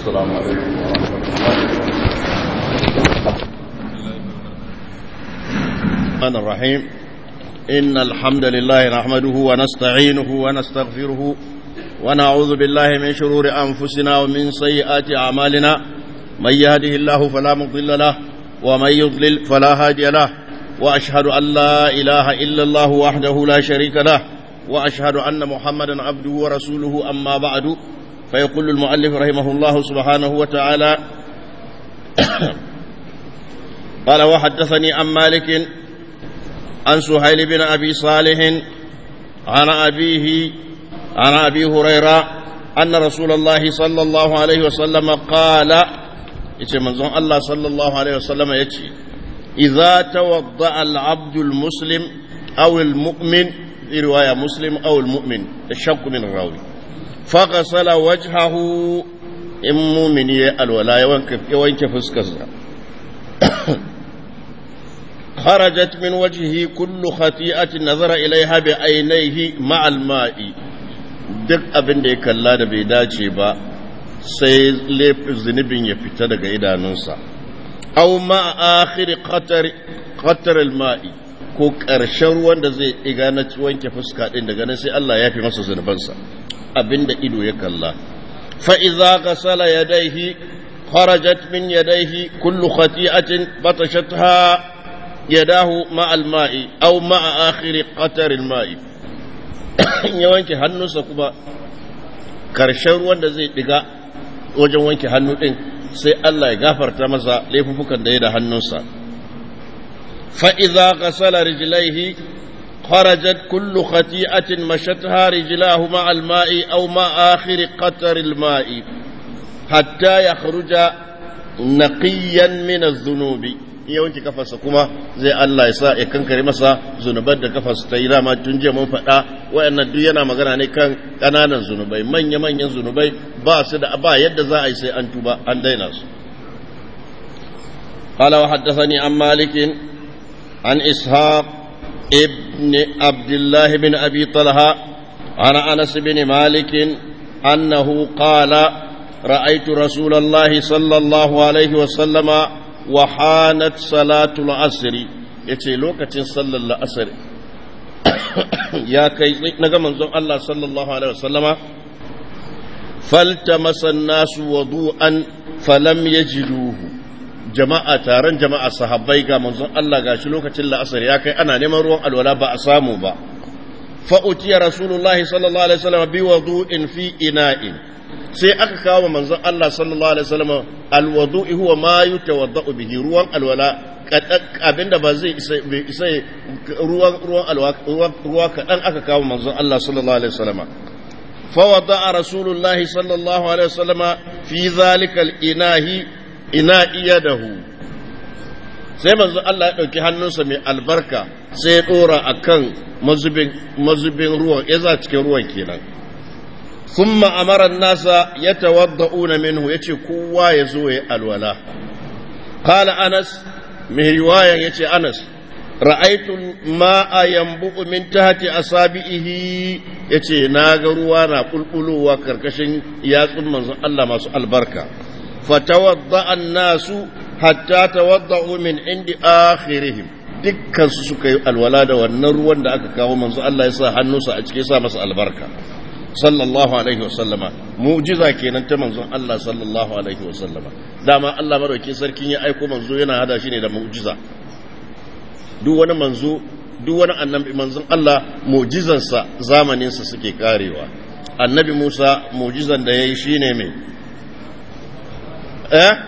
السلام عليكم ورحمة الله الرحمن الرحيم إن الحمد لله نحمده ونستعينه ونستغفره ونعوذ بالله من شرور أنفسنا ومن سيئات أعمالنا من يهده الله فلا مضل له ومن يضلل فلا هادي له وأشهد أن لا إله إلا الله وحده لا شريك له وأشهد أن محمدا عبده ورسوله أما بعد فيقول المؤلف رحمه الله سبحانه وتعالى قال وحدثني عن مالك عن سهيل بن أبي صالح عن أبيه عن أبي هريرة أن رسول الله صلى الله عليه وسلم قال يتي منظوم الله صلى الله عليه وسلم يتي إذا توضأ العبد المسلم أو المؤمن في رواية مسلم أو المؤمن الشك من الراوي فغسل وجهه إن مؤمن الولاء يوانك فسكسر خرجت من وجهه كل خطيئة نظر إليها بعينيه مع الماء duk abin da ya kalla da bai dace ba sai zunubin ya fita daga idanunsa au ma akhiri qatar al-ma'i ko ƙarshen ruwan da zai iga na wanke fuska din daga nan sai Allah ya fi masa zunubansa abinda ido ya kalla fa idza ghasala yadayhi kharajat min yadayhi kullu khati'atin batashatha يداه مع الماء أو مع آخر قطر الماء ya wanke hannunsa kuma karshen ruwan da zai diga wajen wanke hannu ɗin sai Allah ya gafarta masa laifukan da ya da hannunsa fa'iza gasala rijilaihi kharajat kullu khati'atin mashatha rijilahu ma'al ma'i aw ma'akhir qataril ma'i hatta yakhruja naqiyan min adh-dhunubi iya wanke kafarsa kuma zai Allah ya sa ya kankare masa zunubar da kafarsa ta yi dama tun jiya mun faɗa wayannan duk yana magana ne kan ƙananan zunubai manya-manyan zunubai ba su da ba yadda za a yi sai an tuba an daina su قال وحدثني عن مالك عن إسحاق ابن عبد الله بن أبي طلحة عن أنس بن مالك أنه قال رأيت رسول الله صلى الله عليه وسلم وحانت صلاة العصر yace lokacin sallar la'asar ya kai na ga manzon Allah sallallahu alaihi wasallama faltamasa nasu wudu'an falam yajiduhu jama'a taron jama'a sahabbai ga manzon Allah gashi lokacin la'asar ya kai ana neman ruwan alwala ba a samu ba fa utiya rasulullahi sallallahu alaihi wasallama bi wudu'in fi ina'in sai aka kawo manzon Allah sallallahu alaihi wasallam alwudu'i huwa ma yatawaddau bihi ruwan alwala abinda ba zai isa ruwan ruwan alwala ruwa kadan aka kawo manzon Allah sallallahu alaihi wasallam fa wada'a rasulullahi sallallahu alaihi wasallam fi zalika al-inahi ina'i yadahu sai manzon Allah ya dauki hannunsa mai albarka sai ya dora akan mazubin mazubin ruwan ya za cikin ruwan kenan ثم أمر الناس يتوضؤون منه يتي كوا يزوي الولاء قال أنس من رواية يتي أنس رأيت الماء ينبؤ من تحت أصابعه يتي ناغروانا قلقلوا وكركشن ياسم من الله ما سؤال بركة فتوضأ الناس حتى توضأوا من عند آخرهم dukkan su suka yi alwala da wannan ruwan da aka kawo manzo Allah ya sa hannunsa a cikin sa masa albarka sallallahu alaihi wasallama mu'jiza kenan ta manzon Allah sallallahu alaihi wasallama dama Allah madaukakin sarkin ya aiko manzo yana hada shi ne da mu'jiza duk wani manzo duk wani annabi manzon Allah mu'jizansa zamanin sa suke karewa annabi Musa mu'jizan da yayi shine me eh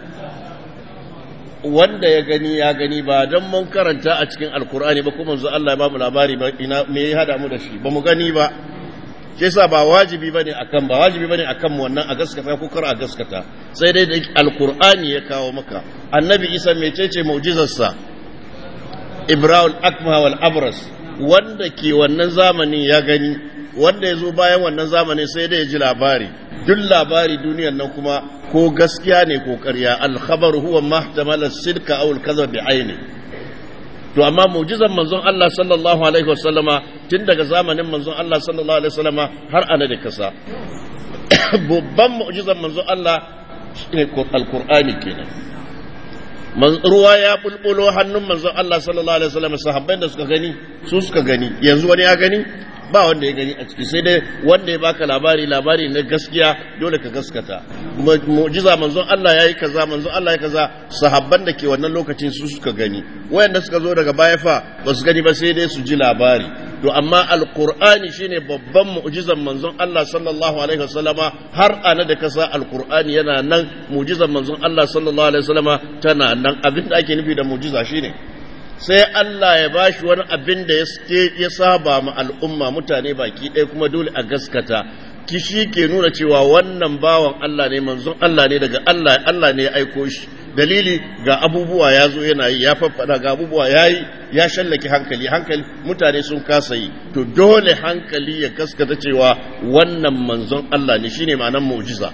wanda ya gani ya gani ba don mun karanta a cikin alkur'ani ba kuma manzo Allah ya ba mu labari ba ina me ya hada mu da shi ba mu gani ba shi yasa ba wajibi bane akan ba wajibi bane akan mu wannan a gaskata ko kar a gaskata sai dai da alqur'ani ya kawo maka annabi isa mecece mu'jizar sa ibrahim akma wal abras wanda ke wannan zamanin ya gani wanda ya zo bayan wannan zamanin sai dai ya ji labari duk labari duniyar nan kuma ko gaskiya ne ko ƙarya al-khabar huwa mahtamala sidka aw al-kadhib bi aini to amma mu'jizan manzon Allah sallallahu alaihi wasallama tun daga zamanin manzon Allah sallallahu alaihi wasallama har ana da kasa babban mu'jizan manzon Allah shine alqur'ani kenan ruwa ya bulbulo hannun manzon Allah sallallahu alaihi wasallam sahabbai da suka gani su suka gani yanzu wani ya gani ba wanda ya gani a ciki sai dai wanda ya baka labari labari na gaskiya dole ka gaskata mu'jiza manzon Allah yayi kaza manzon Allah yayi kaza sahabban da ke wannan lokacin su suka gani wayanda suka zo daga baya fa ba su gani ba sai dai su ji labari to amma alqur'ani shine babban mu'jizan manzon Allah sallallahu alaihi wasallama har ana da kasa alqur'ani yana nan mu'jizan manzon Allah sallallahu alaihi wasallama tana nan abinda ake nufi da mu'jiza shine sai Allah ya bashi wani abin da ya saba ma al'umma mutane baki ɗaya kuma dole a gaskata kishi ke nuna cewa wannan bawan Allah ne manzon Allah ne daga Allah Allah ne ya aiko shi dalili ga abubuwa ya zo yana yi ya faffada ga abubuwa ya yi ya shallake hankali hankali mutane sun kasa yi to dole hankali ya gaskata cewa wannan manzon Allah ne shine ma'anar mu'jiza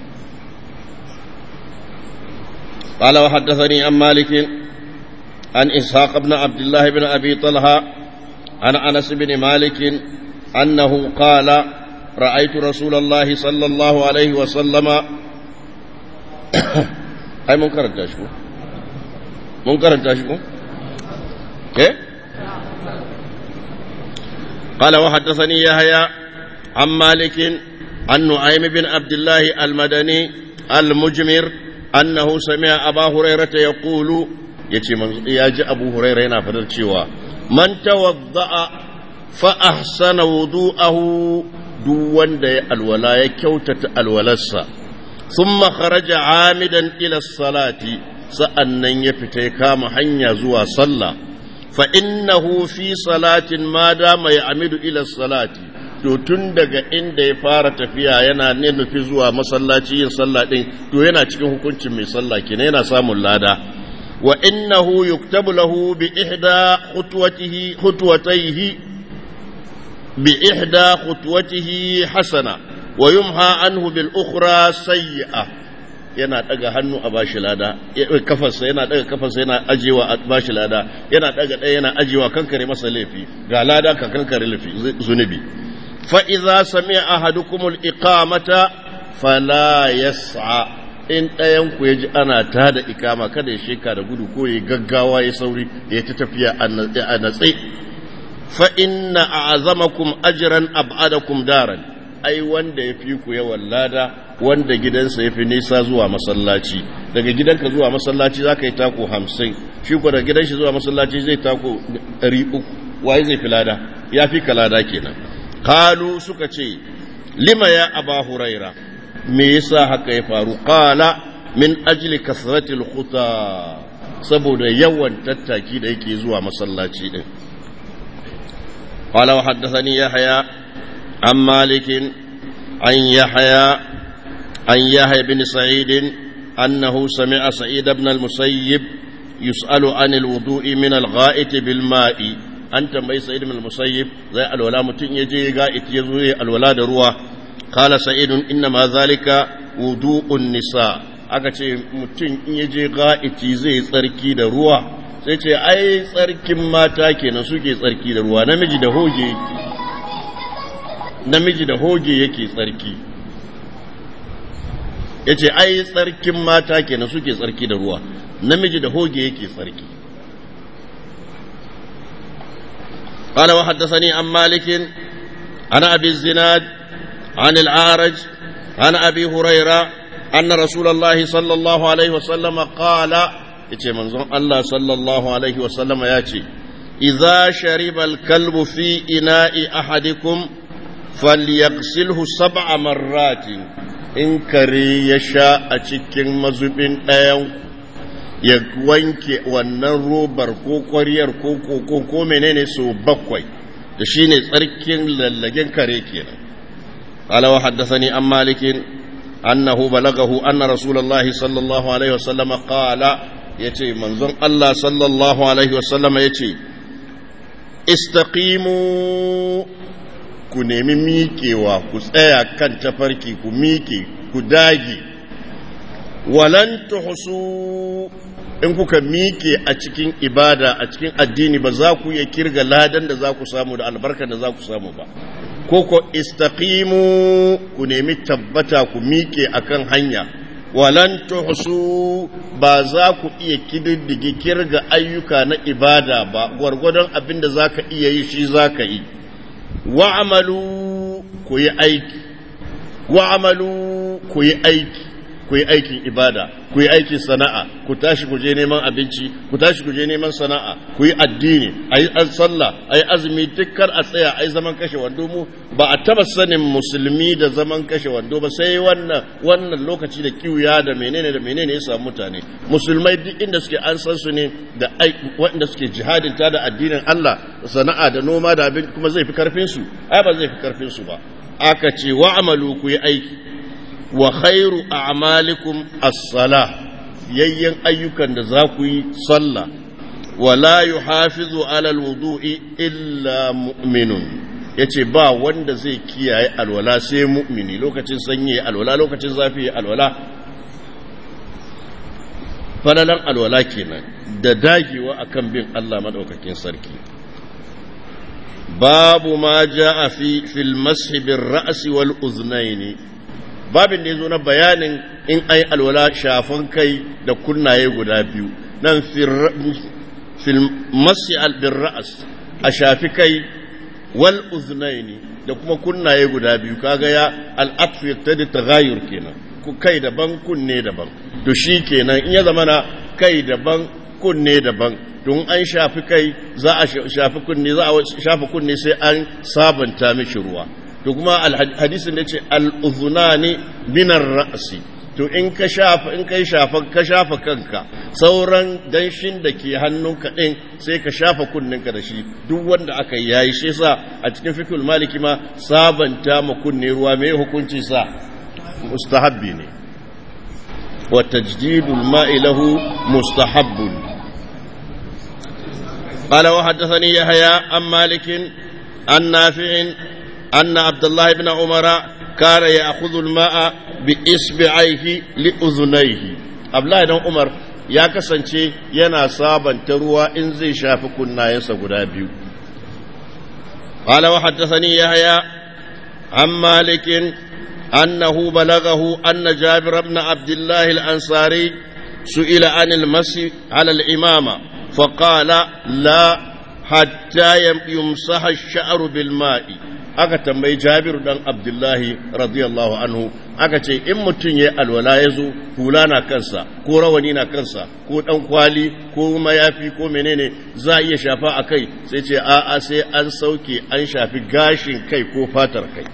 قال وحدثني عن مالك عن إسحاق بن عبد الله بن أبي طلحة عن أنس بن مالك أنه قال رأيت رسول الله صلى الله عليه وسلم أي منكر تشكو منكر تشكو إيه قال وحدثني يحيى عن مالك عن نعيم بن عبد الله المدني المجمر أنه سمع أبا هريرة يقول ya ce ya ji abu huraira yana fadar cewa man tawadda'a fa ahsana wudu'ahu duk wanda ya alwala ya kyautata alwalarsa thumma kharaja amidan ila salati sa'annan ya fita ya kama hanya zuwa sallah fa innahu fi salatin ma dama ya amidu ila salati to tun daga inda ya fara tafiya yana ne nufi zuwa masallaci yin sallah din to yana cikin hukuncin mai sallah kenan yana samun lada وإنه يكتب له بإحدى خطوته خطوتيه بإحدى خطوته حسنة ويمحى عنه بالأخرى سيئة yana daga hannu a bashi lada kafarsa yana daga kafarsa yana ajewa a bashi lada yana daga ɗaya yana ajewa kankare masa laifi ga lada ka kankare laifi zunubi fa idza sami'a ahadukumul iqamata fala yas'a in ɗayanku ya ji ana ta da ikama kada ya sheka da gudu ko ya gaggawa ya sauri ya ta tafiya a natse fa inna a'zamakum ajran ab'adakum daran ai wanda ya fi ku yawan lada wanda gidansa ya fi nisa zuwa masallaci daga gidanka zuwa masallaci za ka yi tako hamsin shi ko daga gidan shi zuwa masallaci zai tako ɗari uku waye zai fi lada ya fi ka lada kenan kalu suka ce lima ya aba huraira me yasa haka ya faru qala min ajli kasratil khuta saboda yawan tattaki da yake zuwa masallaci din qala wa haddathani yahya an malik an yahya an yahya bin sa'id annahu sami'a sa'id ibn al-musayyib yus'alu an al-wudu'i min al-gha'it bil ma'i an tambayi sa'id ibn al-musayyib zai alwala mutun yaje ga'it yazo ya alwala da ruwa قال سعيد إنما ذلك وضوء النساء aka ce mutum in ya je ga'iti zai tsarki da ruwa sai ce ai tsarkin mata kenan suke tsarki da ruwa namiji da hoge namiji da hoge yake tsarki ya ce ai tsarkin mata kenan suke tsarki da ruwa namiji da hoge yake tsarki قال وحدثني عن مالك عن أبي الزناد عن العارج عن أبي هريرة أن رسول الله صلى الله عليه وسلم قال يتي منظر الله صلى الله عليه وسلم ياتي إذا شرب الكلب في إناء أحدكم فليغسله سبع مرات إن كري يشاء أتكين مزبين أيو ya wanke wannan robar ko ƙwariyar ko ko ko menene so bakwai da shine tsarkin lallagen kare kenan قال وحدثني عن مالك أنه بلغه أن رسول الله صلى الله عليه وسلم قال يتي منظر الله صلى الله عليه وسلم يتي استقيموا ku nemi miƙewa ku tsaya kan tafarki ku miƙe ku dage walan tuhsu in kuka miƙe a cikin ibada a cikin addini ba za ku iya kirga ladan da za ku samu da albarkar da za ku samu ba ko ko istaqimu ku nemi tabbata ku miƙe akan hanya walan tuhsu ba za ku iya kididdige kirga ayyuka na ibada ba gwargwadon abin da za ka iya yi shi za ka yi wa'amalu ku yi aiki wa'amalu ku yi aiki ku yi aikin ibada ku yi aikin sana'a ku tashi ku je neman abinci ku tashi ku je neman sana'a ku yi addini a yi sallah a yi azumi dukkan a tsaya a yi zaman kashe wando mu ba a taba sanin musulmi da zaman kashe wando ba sai wannan wannan lokaci da kiwuya da menene da menene ya samu mutane musulmai duk inda suke an san su ne da waɗanda suke jihadin ta da addinin Allah sana'a da noma da abin kuma zai fi karfin su ai ba zai fi karfin su ba aka ce wa'amalu ku yi aiki wa khairu a'malikum as-salah yayyan ayyukan da za ku yi sallah wa la yuhafizu ala al-wudu'i illa mu'minun yace ba wanda zai kiyaye alwala sai mu'mini lokacin sanyi alwala lokacin zafi alwala falalan alwala kenan da dagewa akan bin Allah madaukakin sarki babu ma ja'a fi fil mashi bir ra'si wal uznaini babin da yazo na bayanin in ai alwala shafan kai da kunnaye guda biyu nan fil mashi al bir ra's a shafi kai wal uznaini da kuma kunnaye guda biyu kaga ya al atf yaktadi tagayyur kenan ku kai daban kunne daban to shi kenan in ya zamana kai daban kunne daban don an shafi kai za a shafi kunne za a shafi kunne sai an sabanta mishi ruwa to kuma hadisin da ce al-uzunani binar ra'si to in ka shafa in kai shafa ka shafa kanka sauran danshin da ke hannunka din sai ka shafa kunninka da shi duk wanda aka yi yayi shi yasa a cikin fikul maliki ma sabanta ma kunne ruwa me hukunci sa mustahabbi ne wa tajdidul ma'i lahu mustahabbun قال وحدثني يحيى عن مالك عن نافع أن عبد الله بن عمر كان يأخذ الماء بإصبعيه لأذنيه عبد الله بن عمر ya kasance yana sabanta ruwa in zai shafi kunnayensa guda biyu قال وحدثني يحيى عن مالك أنه بلغه أن جابر بن عبد الله الأنصاري سئل عن المسي على الإمامة فقال لا حتى يمسح الشعر بالماء aka tambayi jabiru dan abdullahi radiyallahu anhu aka ce in mutum ya alwala ya zo hula na kansa ko rawani na kansa ko dan kwali ko mayafi ko menene za a iya shafa a kai sai ce a'a sai an sauke an shafi gashin kai ko fatar kai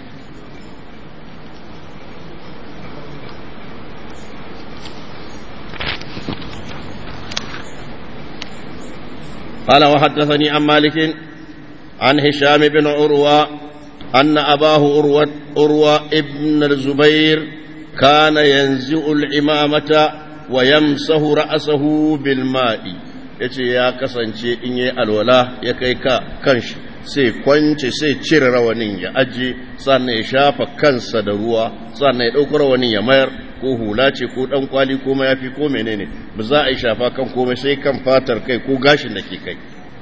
قال وحدثني عن مالك عن هشام بن عروة أن أباه عروة, عروة ابن الزبير كان ينزع العمامة ويمسه رأسه بالماء yace ya kasance in yi alwala ya kai ka kanshi sai kwance sai cire rawanin ya aje sannan ya shafa kansa da ruwa sannan ya ɗauki rawanin ya mayar ko hula ce ko ɗan kwali ko mayafi ko menene ba za a yi shafa kan komai sai kan fatar kai ko gashin da ke kai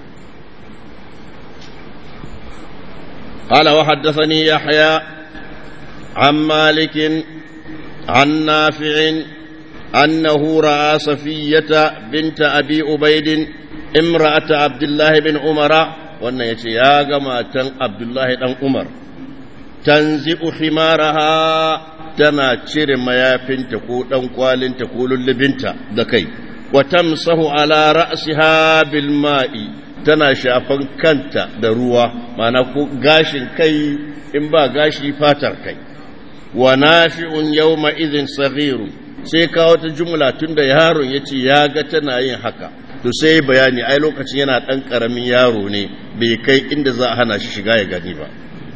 قال وحدثني يحيى عن مالك عن نافع أنه رأى صفية بنت أبي أبيد امرأة عبد الله بن عمر وأن يا جماعة عبد الله بن عمر تنزئ حمارها تنا تشير ميافنت كو دان كوالنت كو للبنت دكي وتمسح على رأسها بالماء tana shafan kanta da ruwa mana ko gashin kai in ba gashi fatar kai wa nafi'un yawma idhin saghiru sai kawo ta jumla tunda yaron yace ya ga tana yin haka to sai bayani ai lokacin yana dan karamin yaro ne bai kai inda za a hana shi shiga ya gani ba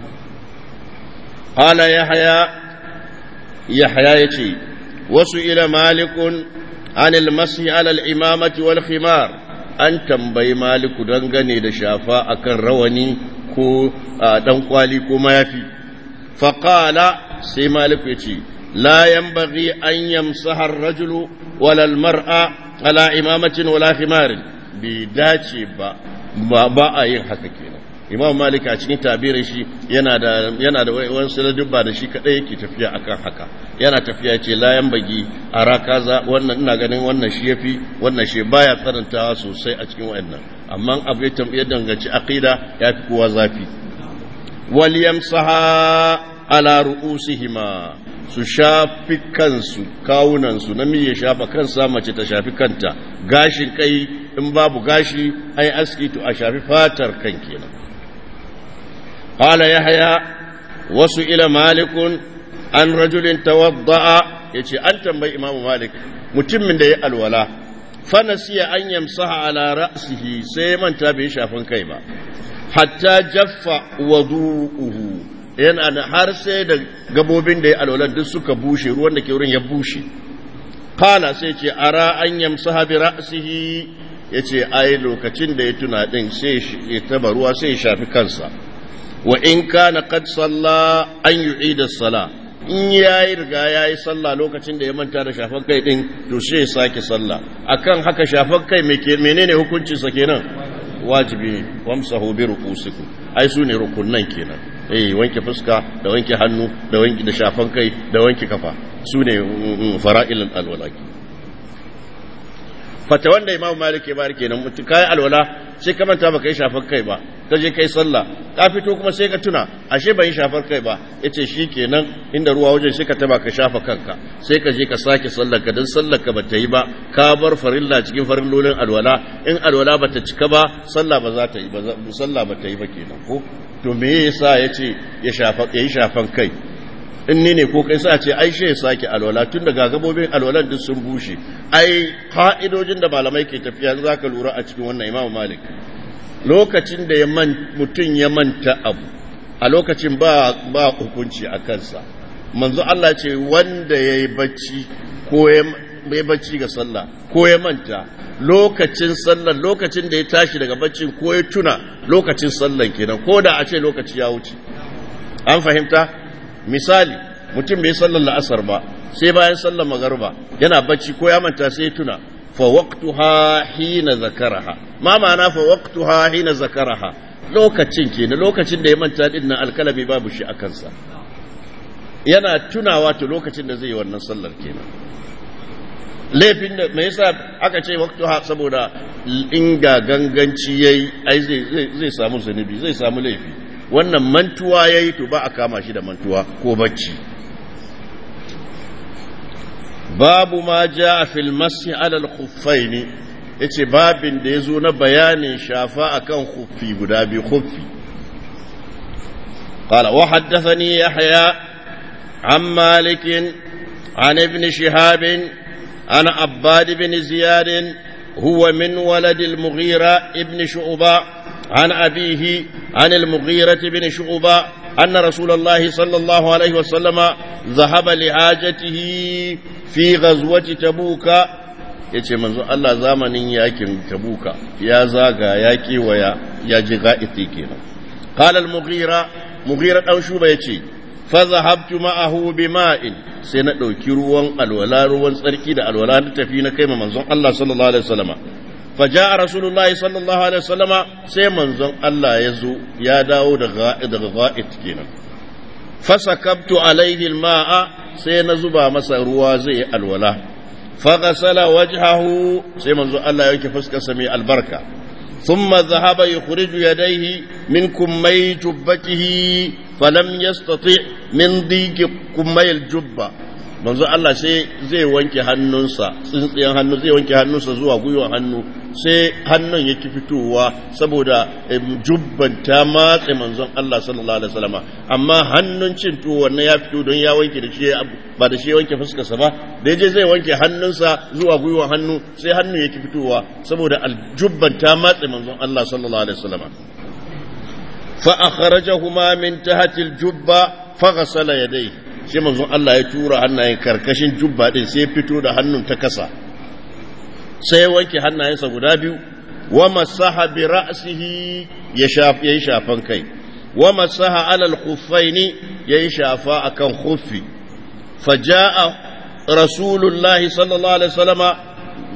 qala yahya yahya yace wasu ila malikun anil masi ala al imamati wal khimar an tambayi maliku dangane da shafa akan rawani ko dan kwali ko mayafi faƙala sai maliku ya ce la yanbaghi an yamsaha ar-rajulu wala al-mar'a ala imamatin wala khimarin bai dace ba ba a yin haka kenan imam malik a cikin tabirin shi yana da yana da wani dubba da shi kadai yake tafiya akan haka yana tafiya ce layan bagi a rakaza wannan ina ganin wannan shi yafi wannan shi baya tsarantawa sosai a cikin wayannan amma abu ya danganci aqida yafi kowa zafi wal yamsaha ala ru'usihima su shafi kansu kawunansu namiji ya shafa kansa mace ta shafi kanta gashin kai in babu gashi ai aski to a shafi fatar kan kenan qala yahya wasu ila malikun an rajulin tawadda'a yace an tambayi imamu malik mutumin da ya alwala fa nasiya an yamsaha ala ra'sihi sai manta bai shafin kai ba hatta jaffa wadu'uhu yana da har sai da gabobin da ya alwala duk suka bushe ruwan da ke wurin ya bushe kala sai ce ara an yamsaha bi ra'sihi yace ai lokacin da ya tuna din sai ya taba ruwa sai ya shafi kansa wa in kana qad salla an yu'ida sala in yayi riga yayi sallah lokacin da ya manta da shafan kai din to sai ya sake sallah akan haka shafan kai menene hukuncin sa kenan wajibi ne wamsahu bi ru'usikum ai su ne rukunnan kenan eh wanke fuska da wanke hannu da wanke da shafan kai da wanke kafa su ne fara'ilul alwalaki fata wanda imamu malik ya bari kenan mutum kai alwala sai ka manta baka yi shafar kai ba ka je kai sallah ka fito kuma sai ka tuna ashe ban yi shafar kai ba yace shikenan inda ruwa wajen sai ka taba ka shafa kanka sai ka je ka sake sallar ka dan sallar ka bata yi ba ka bar farilla cikin farillolin alwala in alwala bata cika ba sallah ba za ta yi ba sallah bata yi ba kenan ko to me yasa yace ya shafa yayi shafan kai in ni ne ko kai sa ce ai shi ya sake alwala tun daga gabobin alwalan duk sun bushe ai ka'idojin da malamai ke tafiya za ka lura a cikin wannan imamu malik lokacin da mutum ya manta abu a lokacin ba ba hukunci a kansa manzo Allah ce wanda ya yi bacci ko ya bacci ga sallah ko ya manta lokacin sallar lokacin da ya tashi daga baccin ko ya tuna lokacin sallar kenan ko da a ce lokaci ya wuce an fahimta misali mutum bai sallar la'asar ba sai bayan sallar magarba yana bacci ko ya manta sai tuna fa waqtuha hina zakaraha ma ma'ana fa waqtuha hina zakaraha lokacin kenan lokacin da ya manta din nan alkalami babu shi a kansa yana tunawa to lokacin da zai yi wannan sallar kenan laifin da me yasa aka ce waqtuha saboda inga ganganci yayi ai zai zai samu zunubi zai samu laifi wannan mantuwa ya yi to ba a kama shi da mantuwa ko bacci babu ma ja a filmasi alal huffai ne ya ce babin da ya zo na bayanin shafa akan huffi guda biyu huffi قال وحدثني يحيى عن مالك عن ابن شهاب عن عباد بن زياد هو من ولد المغيرة ابن شعبة عن أبيه عن المغيرة بن شعبة أن رسول الله صلى الله عليه وسلم ذهب لحاجته في غزوة تبوك yace manzo Allah zamanin yakin tabuka ya zaga yaki waya ya ji ga'iti kenan qala al-mughira mughira dan shuba yace fa zahabtu ma'ahu bima'in sai na dauki ruwan alwala ruwan tsarki da alwala da tafi na kai manzon Allah sallallahu alaihi wasallama فجاء رسول الله صلى الله عليه وسلم sai manzon Allah ya zo ya dawo daga ga'id kenan fasakabtu alaihi alma'a sai na zuba masa ruwa zai yi alwala faghasala wajhahu sai manzon Allah ya yanke fuskarsa mai albarka thumma dhahaba yukhriju yadayhi min kummay jubbatihi falam yastati min diki kummay aljubba manzo Allah sai zai wanke hannunsa tsintsiyan hannu zai wanke hannunsa zuwa gwiwa hannu sai hannun yake fitowa saboda jubban ta matse manzon Allah sallallahu alaihi wasallama amma hannun cin tuwo wannan ya fito don ya wanke da shi ba da shi ya wanke fuskarsa ba da yaje zai wanke hannunsa zuwa gwiwa hannu sai hannun yake fitowa saboda aljubban ta matse manzon Allah sallallahu alaihi wasallama fa akhrajahuma min tahti aljubba fa ghasala yadayhi sai manzon Allah ya tura hannayen karkashin jubba din sai fito da hannun ta kasa sai wanke hannayensa guda biyu wa masaha bi ra'sihi ya shafi yayi shafan kai wa masaha ala al-khuffaini yayi shafa akan khuffi faja'a rasulullahi sallallahu alaihi wasallama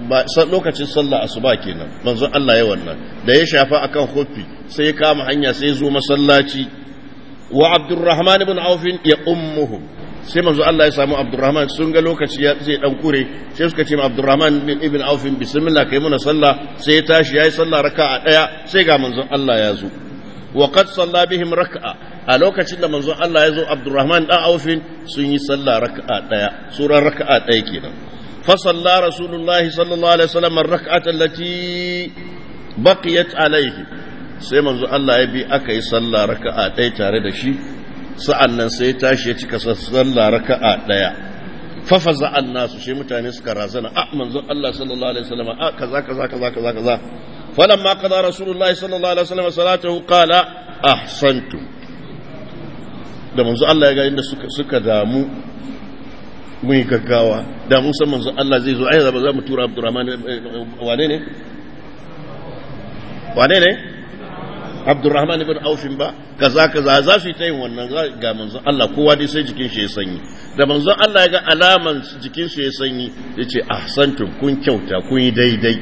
lokacin sallah asuba kenan manzon Allah ya wannan da ya shafa akan huffi sai ya kama hanya sai ya zo masallaci wa Abdurrahman ibn Auf ya ummuhum sai manzo Allah ya samu Abdurrahman sun ga lokaci ya zai dan kure sai suka ce ma Abdurrahman ibn Auf bismillah kai muna sallah sai ya tashi yayi sallah raka'a daya sai ga manzon Allah ya zo wa qad salla bihim raka'a a lokacin da manzon Allah ya zo Abdurrahman dan Auf sun yi sallah raka'a daya suran raka'a daya kenan fa salla rasulullahi sallallahu alaihi wasallam ar-rak'ata allati baqiyat alaihi sai manzo Allah ya bi aka yi sallah raka'a ɗaya tare da shi sa'an nan sai tashi ya cika sallah raka'a ɗaya fafaza an nasu sai mutane suka razana a manzo Allah sallallahu alaihi wasallam a kaza kaza kaza kaza kaza falamma qada rasulullahi sallallahu alaihi wasallam salatahu qala ahsantu da manzo Allah ya ga inda suka suka damu mun gaggawa da mun san manzo Allah zai zo ai za mu tura Abdurrahman wane ne wane ne abdurrahman ibn aufin ba kaza kaza za su yi ta yin wannan ga manzon Allah kowa dai sai jikin shi ya sanyi da manzon Allah ya ga alaman jikin su ya sanyi ya ce ahsantum kun kyauta kun yi daidai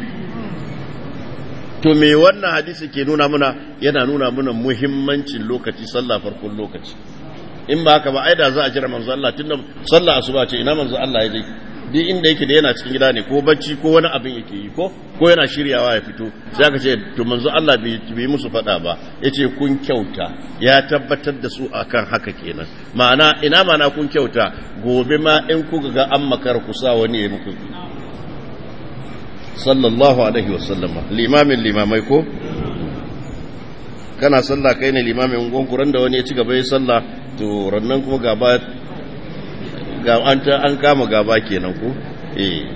to me wannan hadisi ke nuna muna yana nuna muna muhimmancin lokaci sallah farkon lokaci in ba haka ba ai da za a jira manzon Allah tunda sallah asuba ce ina manzon Allah ya je duk inda yake da yana cikin gida ne ko bacci ko wani abin yake yi ko ko yana shiryawa ya fito sai aka ce to manzo Allah bai musu faɗa ba yace kun kyauta ya tabbatar da su akan haka kenan ma'ana ina ma'ana kun kyauta gobe ma in kuka ga an makar ku sa wani ya muku sallallahu alaihi wasallama limamin limamai ko kana sallah kai ne limamin gonkuran da wani ya ci gaba ya sallah to rannan kuma gaba ga an ta an kama gaba kenan ko eh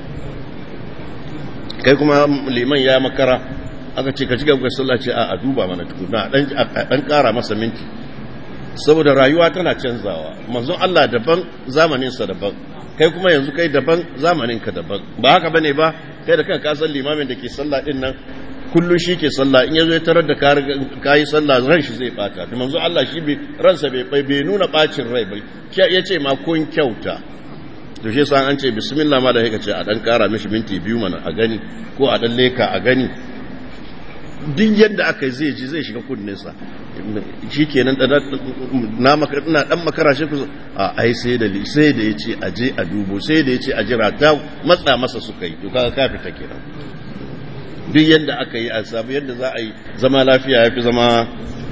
kai kuma liman ya makara aka ce ka ci gaba sallah ce a duba mana tukuna dan dan kara masa minti saboda rayuwa tana canzawa manzon Allah daban zamanin sa daban kai kuma yanzu kai daban zamanin ka daban ba haka bane ba kai da kanka san limamin da ke sallah din nan kullum shi ke sallah in yazo ya tarar da ka yi sallah ran shi zai bata da manzo Allah shi bai ransa bai bai nuna bacin rai bai ya ce ma kun kyauta to shi yasa an ce bismillah ma da yake ce a dan kara mishi minti biyu mana a gani ko a dan leka a gani duk yadda aka zai ji zai shiga kunnen sa shikenan da na maka ina dan makara shi ku a ai sai da sai da yace a je a dubo sai da yace a jira ta matsa masa suka yi to kaga ka fita kenan duk yadda aka yi a sabu yadda za a yi zama lafiya ya fi zama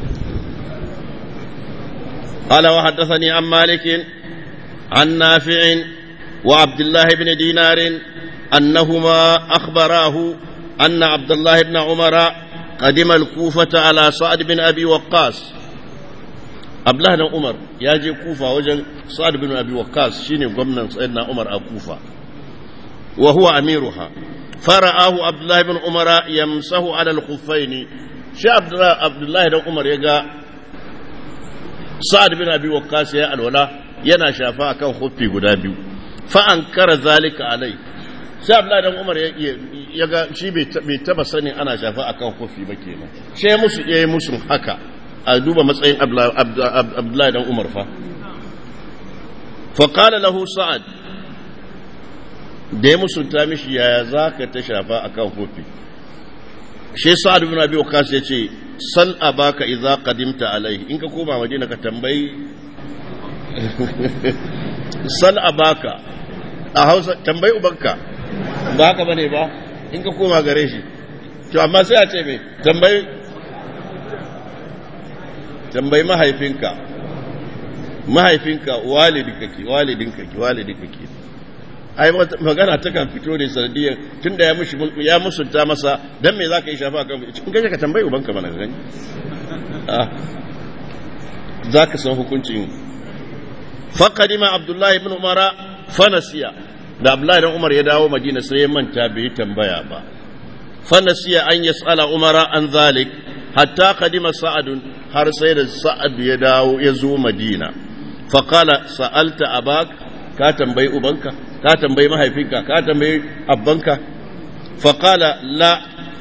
قال وحدثني عن مالك عن نافع وعبد الله بن دينار أنهما أخبراه أن عبد الله بن عمر قدم الكوفة على سعد بن أبي وقاص عبد الله بن عمر يجي كوفة وجن سعد بن أبي وقاص شيني قمنا سيدنا عمر أكوفة وهو أميرها فرآه عبد الله بن عمر يمسه على الخفين شي عبد الله عبد الله بن عمر يقى سعد بن ابي وقاص يا الولا yana shafa akan huffi guda biyu fa ankara zalika alai sai Abdullahi dan Umar ya ga shi bai taba sanin ana shafa akan huffi ba kenan sai musu yayi musu haka a duba matsayin Abdullahi dan Umar fa fa qala lahu sa'ad da ya musunta mishi yaya za ka ta shafa a kan kofi shi sa'ad bin abi waqas ya ce sal abaka idza qadimta alaihi in ka koma madina ka tambayi sal abaka a hausa tambayi ubanka ba haka bane ba in ka koma gare shi to amma sai a ce me tambayi tambayi mahaifinka mahaifinka walidinka ke walidinka ke walidinka ke ai magana ta kan fito ne sanadiyar tun da ya musunta masa don me za ka yi shafa kan cikin gaje ka tambayi ubanka mana gani za ka san hukuncin faƙadima abdullahi ibn umara fanasiya da abdullahi ibn umar ya dawo madina sai ya manta bai tambaya ba fanasiya an yas'ala umara an zalik hatta kadima sa'adun har sai da sa'ad ya dawo ya zo madina faqala sa'alta abak ka tambayi ubanka ka tambayi mahaifinka ka tambayi abbanka faƙala la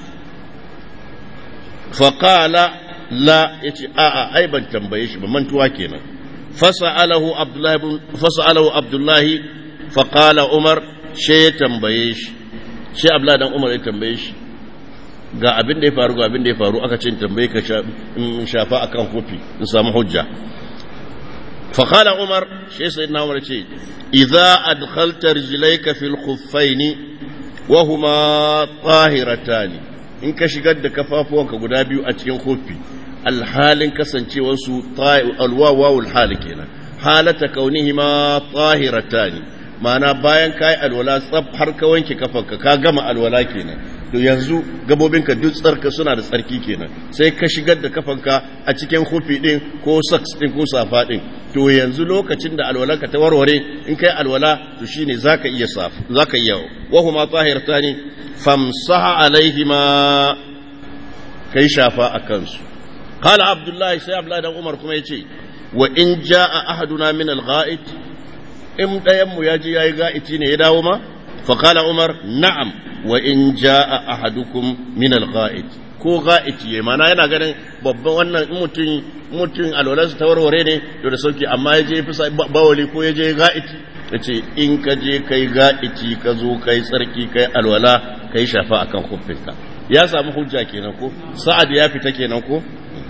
faƙala la ya ce a'a ai ban tambaye shi ba mantuwa kenan fasa'alahu abdullahi fasa'alahu abdullahi faƙala umar she ya tambaye shi shi abla dan umar ya tambaye shi ga abin da ya faru ga abin da ya faru aka ce tambaye ka shafa akan kofi in samu hujja fa qala umar shi sayyidina umar ce idza adkhalta rijlayka fil khuffaini wa huma tahiratani in ka shigar da kafafuwanka guda biyu a cikin kofi alhalin kasancewarsu alwawawul hali kenan halata kaunihima tahiratani ma'ana bayan kai alwala tsaf har ka wanke kafanka ka gama alwala kenan to yanzu gabobinka duk tsarka suna da tsarki kenan sai ka shigar da kafanka a cikin hufi din ko socks din ko safa din to yanzu lokacin da alwalanka ta warware in kai alwala to shine zaka iya saf zaka iya wa huma tahiratani famsaha alaihima kai shafa akan su qala abdullahi sai abdullahi dan umar kuma yace wa in jaa ahaduna min al-gha'it in ɗayanmu ya je ya yi ga'iti ne ya dawo ma? faƙala umar na'am wa in ja a ahadukum min al-ga'it ko ga'iti ya mana yana ganin babban wannan mutum mutum alwalarsa ta warware ne to da sauki amma ya je fi bawali ko ya je ga'iti ya ce in ka je kai ga'iti ka zo kai tsarki kai alwala kai shafa akan kufinka ya samu hujja kenan ko sa'ad ya fita kenan ko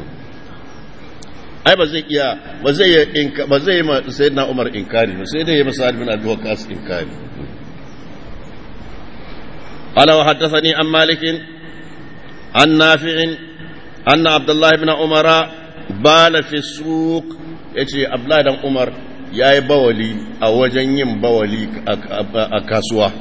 ai ba zai iya ba zai yi ba zai yi sayyidina Umar inkari ba sai dai ya masa bin Abi Waqqas inkari qala wa haddathani an Malik an Nafi' anna Abdullah ibn Umar bala fi suq yace Abdullah dan Umar yayi bawali a wajen yin bawali a kasuwa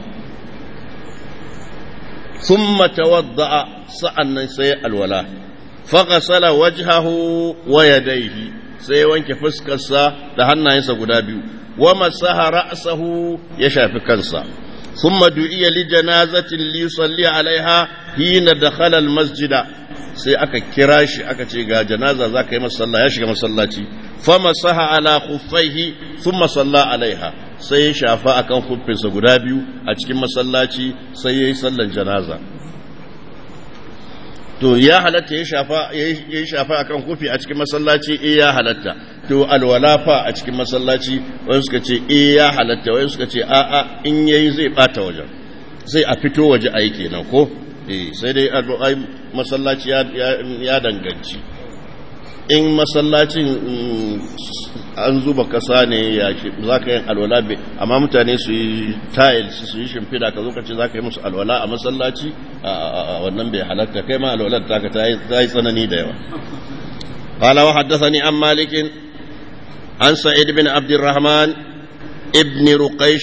ثم توضأ سألنا سي الولاء فغسل وجهه ويديه sai wanke fuskarsa da hannayensa guda biyu wa masaha ra'sahu ya shafi kansa thumma du'iya li janazatin li yusalli alaiha hina dakhala al masjida sai aka kira shi aka ce ga janaza zaka yi masalla ya shiga masallaci fa masaha ala khuffaihi thumma salla alaiha sai ya shafa akan khuffinsa guda biyu a cikin masallaci sai yayi sallan janaza to ya halatta ya shafa ya shafa akan kofi a cikin masallaci eh ya halatta to alwala fa a cikin masallaci wani suka ce eh ya halatta wani suka ce a a in yayi zai bata wajen sai a fito waje ayi kenan ko eh sai dai ai masallaci ya danganci in masallacin an zuba kasa ne ya za ka yin alwala bai amma mutane su yi tiles su yi shimfida ka zo ka ce za ka yi musu alwala a masallaci a wannan bai halatta kai ma alwalar ta ka ta yi tsanani da yawa قال وحدثني عن مالك عن سعيد بن عبد الرحمن ابن رقيش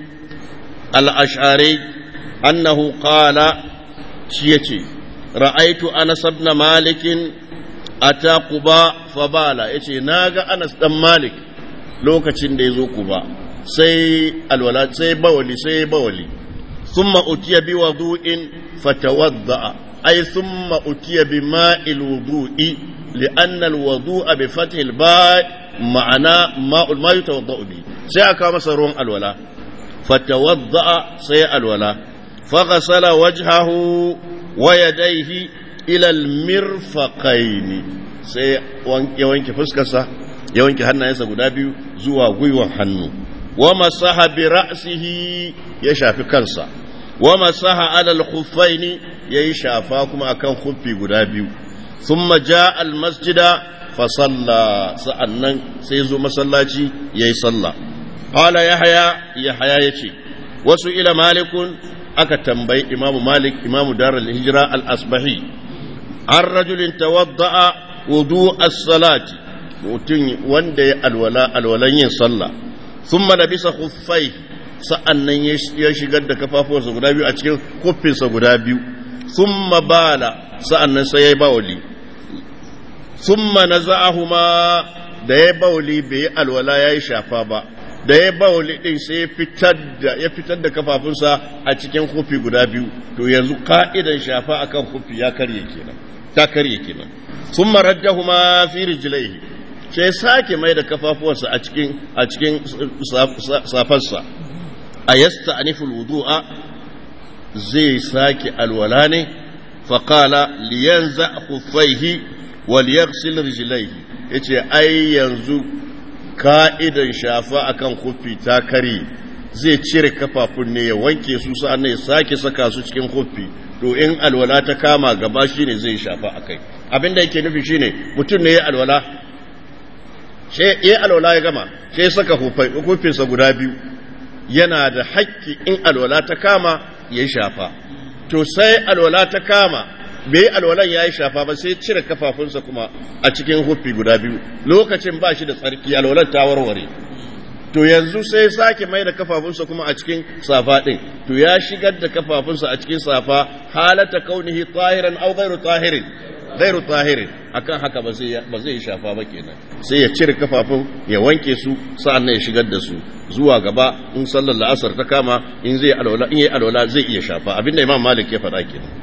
الأشعري أنه قال شيتي رأيت أنس بن مالك ata kuba fabala ya ce na ga anas dan malik lokacin da ya zo kuba sai alwala sai bawali sai bawali thumma utiya bi wudu'in fatawadda ay thumma utiya bi ma'il wudu'i li'anna al-wudu'a bi fathi al-ba' ma'ana ma'ul ma yatawadda bi sai aka masa ruwan alwala fatawadda sai alwala faghasala wajhahu wa yadayhi ilal mirfaqaini sai ya wanke fuskarsa ya wanke hannayensa guda biyu zuwa gwiwan hannu wa masaha bi ra'sihi ya shafi kansa wa masaha alal khuffaini yayi shafa kuma akan khuffi guda biyu thumma jaa al masjida fa salla sa'annan sai zo masallaci yayi sallah qala yahya yahya yace wasu ila malikun aka tambayi imamu malik imamu darul hijra al asbahi an rajulin tawadda'a wudu as-salati mutum wanda ya alwala alwalan yin sallah thumma labisa khuffai sa'annan ya shigar da kafafuwansa guda biyu a cikin kuffinsa guda biyu thumma bala sa'annan sai yayi bawli thumma naza'ahuma da yayi bawli bai alwala yayi shafa ba da ya bawli din sai ya fitar da ya fitar da kafafunsa a cikin kufi guda biyu to yanzu ka'idan shafa akan kufi ya karye kenan ta karye kenan thumma raddahuma fi rijlaihi sai sake mai da kafafuwansa a cikin a cikin safarsa a yasta aniful wudu'a zai sake alwala ne faƙala liyanza khuffaihi wal yaghsil rijlaihi yace ai yanzu ka'idan shafa akan kuffi ta kare zai cire kafafun ne ya wanke su sa'an ya sake saka su cikin huffi to in alwala ta kama gaba shine zai shafa akai abinda yake nufi shine mutum ne ya alwala sai ya alwala ya gama sai saka huffinsa guda biyu yana da haƙƙi in alwala ta kama ya shafa to sai alwala ta kama bai alwalan ya yi shafa ba sai cire kafafunsa kuma a cikin huffi guda biyu lokacin ba shi da tsarki alwalan ta warware to yanzu sai sake mai da kafafunsa kuma a cikin safa ɗin to ya shigar da kafafunsa a cikin safa halata kaunihi tahiran au ghairu tahirin ghairu tahirin akan haka ba zai ba zai shafa ba kenan sai ya cire kafafun ya wanke su sa'an ya shigar da su zuwa gaba in sallar la'asar ta kama in zai alwala in yayi alwala zai iya shafa abinda imam malik ya faɗa kenan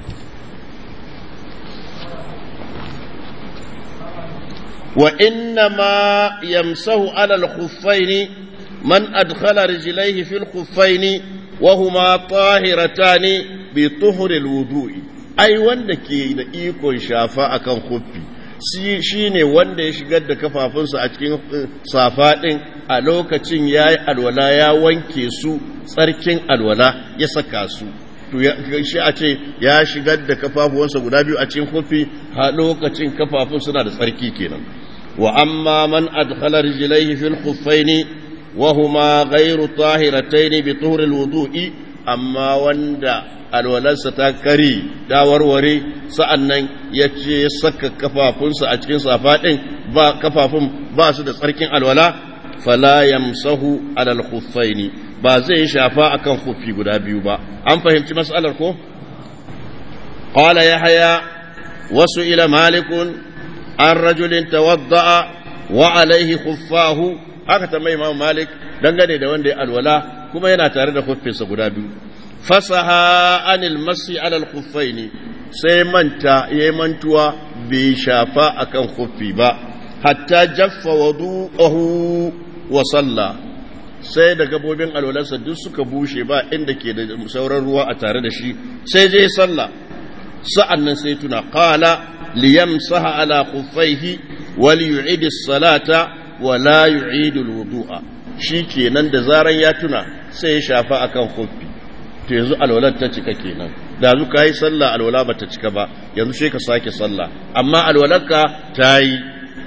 وإنما يمسه على الخفين من أدخل رجليه في الخفين وهما طاهرتان بطهر الوضوء أي وندك إيكون شافاء كان خفي shi ne wanda ya shigar da kafafunsa a cikin safa ɗin a lokacin ya yi alwala ya wanke su tsarkin alwala ya saka su to shi a ce ya shigar da kafafuwansa guda biyu a cikin kofi a lokacin kafafun suna da tsarki kenan وأما من أدخل رجليه في الخفين وهما غير طاهرتين بطهر الوضوء أما وندا alwalarsa ta kari ta warware sa'annan ya ce saka kafafunsa a cikin safa ɗin ba kafafun ba su da tsarkin alwala fala yamsahu alal khuffaini ba zai shafa akan khuffi guda biyu ba an fahimci mas'alar ko qala yahya wasu ila malikun an rajulin tawadda'a wa alaihi khuffahu aka tambayi Imam Malik dangane da wanda ya alwala kuma yana tare da khuffinsa guda biyu fasaha anil masi ala al-khuffaini sai manta yayi mantuwa bai shafa akan khuffi ba hatta jaffa wudu'ahu wa salla sai da gabobin alwalarsa duk suka bushe ba inda ke da sauran ruwa a tare da shi sai je sallah sa'annan sai tuna qala ليمسح على خفيه وليعيد الصلاة ولا يعيد الوضوء shikenan da zaran ya tuna sai ya shafa akan khuffi to yanzu alwalar ta cika kenan da zu kai sallah alwala ba ta cika ba yanzu sai ka sake sallah amma alwalarka ta yi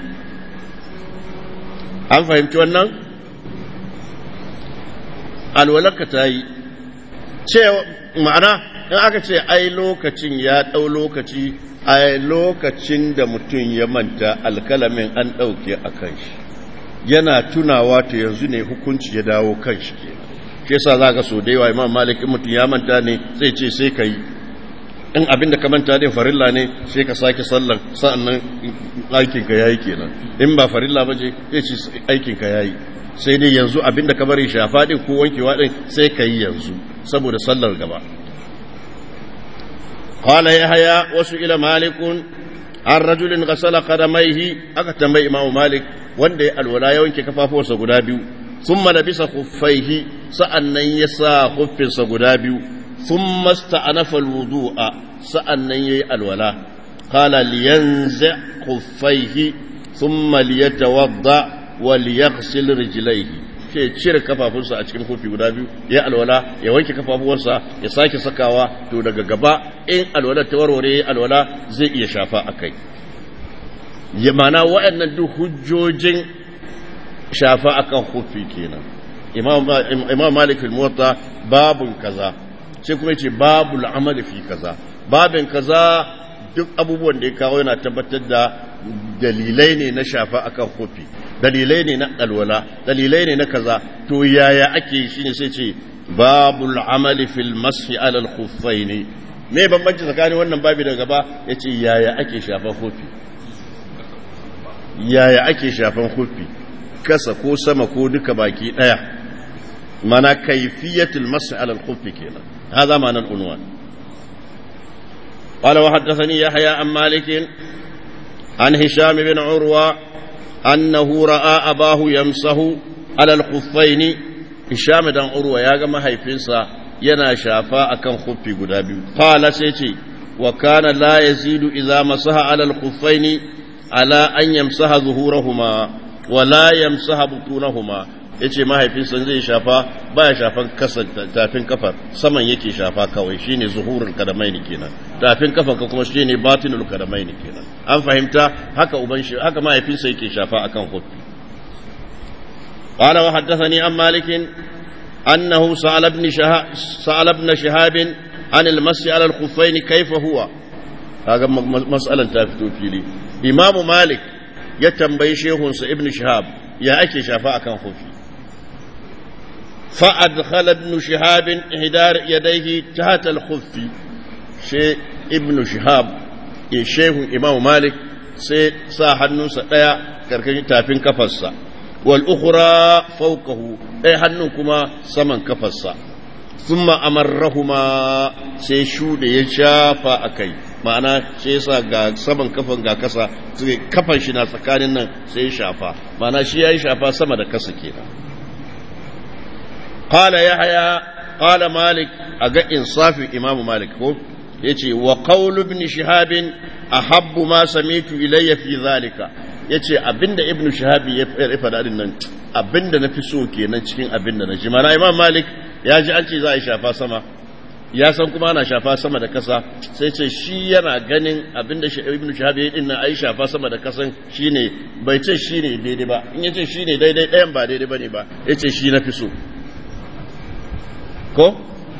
an fahimci wannan alwalarka ta yi cewa ma'ana in aka ce ai lokacin ya ɗau lokaci a lokacin da mutum ya manta alkalamin an ɗauke a kan shi yana tunawa ta yanzu ne hukunci ya dawo kan shi ke shi yasa za ka so da yawa imam malik in mutum ya manta ne zai ce sai ka yi in abin da ka manta din farilla ne sai ka sake sallan sa'annan aikinka ya yi kenan in ba farilla ba je zai ce aikinka ya yi sai dai yanzu abin da ka bari shafa din ko wankewa din sai ka yi yanzu saboda sallar gaba قال يحيى وسئل مالك عن رجل غسل قدميه aka tambayi imam malik wanda ya alwala ya wanke kafafuwarsa guda biyu thumma labisa khuffaihi sa'annan ya sa khuffinsa guda biyu thumma sta'anafa alwudu'a sa'annan yayi alwala qala liyanzi khuffaihi thumma liyatawadda wa liyaghsil rijlaihi ke cire kafafunsa a cikin kofi guda biyu ya alwala ya wanke kafafuwarsa ya sake sakawa to daga gaba in alwala ta warware alwala zai iya shafa a kai ya mana waɗannan duk hujjojin shafa akan kofi kenan imam malik fil muwatta babun kaza sai kuma yace babul amali fi kaza babin kaza duk abubuwan da ya kawo yana tabbatar da dalilai ne na shafa akan kofi dalilai ne na alwala dalilai ne na kaza to yaya ake shi ne sai ce babul amali fil mashi alal khuffaini me bambanci tsakanin wannan babi da gaba yace yaya ake shafan kofi yaya ake shafan kofi kasa ko sama ko duka baki daya mana kaifiyatul mashi alal khuffi kenan هذا معنى العنوان قال وحدثني يحيى عن مالك عن هشام بن عروة أنه رأى أباه يمسه على الخفين هشام بن عروة يا جماعة هيفنسا ينا شافا أكن خفي قدابي قال سيتي وكان لا يزيد إذا مسح على الخفين على أن يمسح ظهورهما ولا يمسح بطونهما yace mahaifinsa zai shafa baya shafan kasa tafin kafar saman yake shafa kawai shine zuhurul kadamaini kenan tafin kafar ka kuma shine batinul kadamaini kenan an fahimta haka uban shi haka mahaifinsa yake shafa akan hufi قال وحدثني عن مالك أنه سأل ابن شهاب سأل ابن شهاب عن المس على الخفين كيف هو هذا مسألة تافتو فيلي إمام مالك يتنبي شيخ ابن شهاب يا أكي شفاء كان خفي فأدخل ابن شهاب إحدار يديه تحت الخف شيء ابن شهاب شيخ إمام مالك sai sa hannunsa ɗaya karkashin tafin kafarsa wal ukhra fawqahu ɗaya hannun kuma saman kafarsa thumma amarrahuma sai shude ya shafa akai ma'ana sai yasa ga saman kafan ga kasa sai kafan shi na tsakanin nan sai ya shafa ma'ana shi yayi shafa sama da kasa kenan qala yahya qala malik aga insafi imamu malik ko yace wa qawlu ibn shihab ahabbu ma samitu ilayya fi zalika yace abinda ibn shihab ya fada din nan abinda nafi so kenan cikin abinda na ji mana imam malik ya ji an ce za a yi shafa sama ya san kuma ana shafa sama da kasa sai ce shi yana ganin abinda ibn shihab ya din nan ai shafa sama da kasan shine bai ce shine daidai ba in yace shine daidai ɗayan ba daidai bane ba yace shi nafi so ko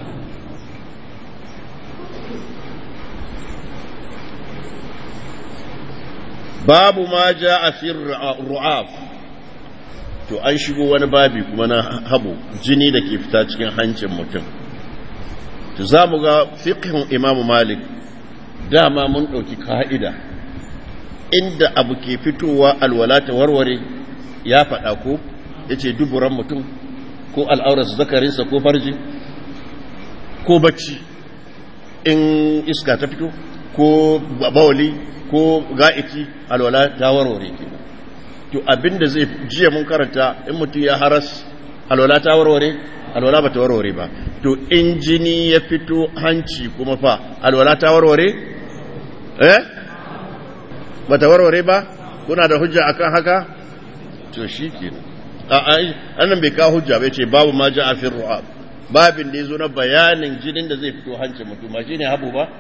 babu ma ja a fi ru'af to an shigo wani babi kuma na habu jini da ke fita cikin hancin mutum to za mu ga fiqhin imamu malik dama mun ɗauki ka'ida inda abu ke fitowa alwala ta warware ya faɗa ko ya ce duburan mutum ko al'aurarsa zakarinsa ko farji ko bacci in iska ta fito ko bawali ko ga'iki alwala ta warware ke to abinda zai jiya mun karanta in mutum ya haras alwala ta warware alwala ba ta warware ba to in jini ya fito hanci kuma fa alwala ta warware eh ba ta warware ba kuna da hujja akan haka to shi kenan annan bai kawo hujja bai ce babu ma ja a fin ru'ab babin da ya zo na bayanin jinin da zai fito hancin mutum ba shine habu ba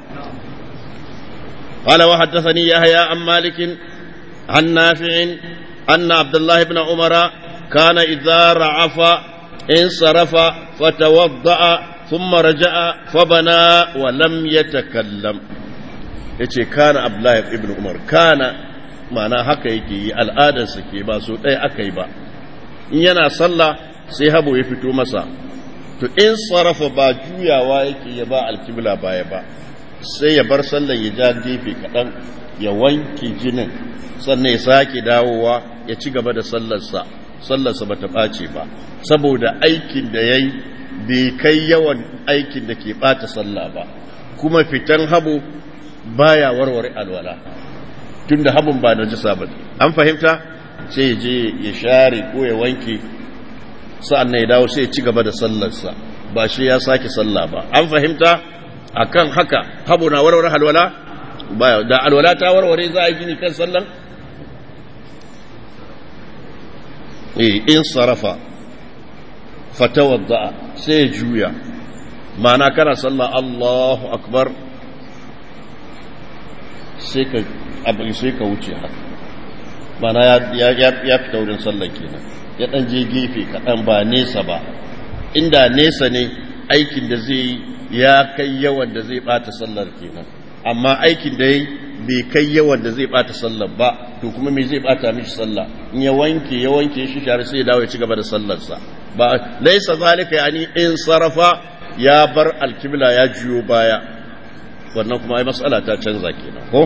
قال وحدثني يحيى عن مالك عن نافع أن عبد الله بن عمر كان إذا رعف انصرف فتوضأ ثم رجع فبنى ولم يتكلم yace kana Abdullahi ibn Umar kana ma'ana haka yake yi al'adarsa ke ba so ɗaya aka yi ba in yana sallah sai habo ya fito masa to in sarrafa ba juyawa yake ya ba alkibla baya ba sai ya bar sallan ya ja gefe kaɗan ya wanke jinin sannan ya sake dawowa ya ci gaba da sallarsa sallarsa ba ta ɓace ba saboda aikin da ya yi bai kai yawan aikin da ke ɓata sallah ba kuma fitan habu baya warware alwala tun da habun ba na jisa ba an fahimta sai ya je ya share ko ya wanke sa'an ya dawo sai ya ci gaba da sallarsa ba shi ya sake sallah ba an fahimta akan haka habu na warware alwala baya da alwala ta warware za a gini kan sallan eh in sarafa fatawadda sai juya ma'ana kana sallah Allahu akbar sai ka abin sai ka wuce haka ma'ana ya ya fita wurin sallan kenan ya dan je gefe kaɗan ba nesa ba inda nesa ne aikin da zai yi ya kai yawan da zai bata sallar kenan amma aikin da yi bai kai yawan da zai bata sallar ba to kuma me zai bata mishi sallah in ya wanke ya wanke shi share sai ya dawo ya ci gaba da sallarsa ba laisa zalika yani in sarafa ya bar alkibla ya juyo baya wannan kuma ai mas'ala ta canza kenan ko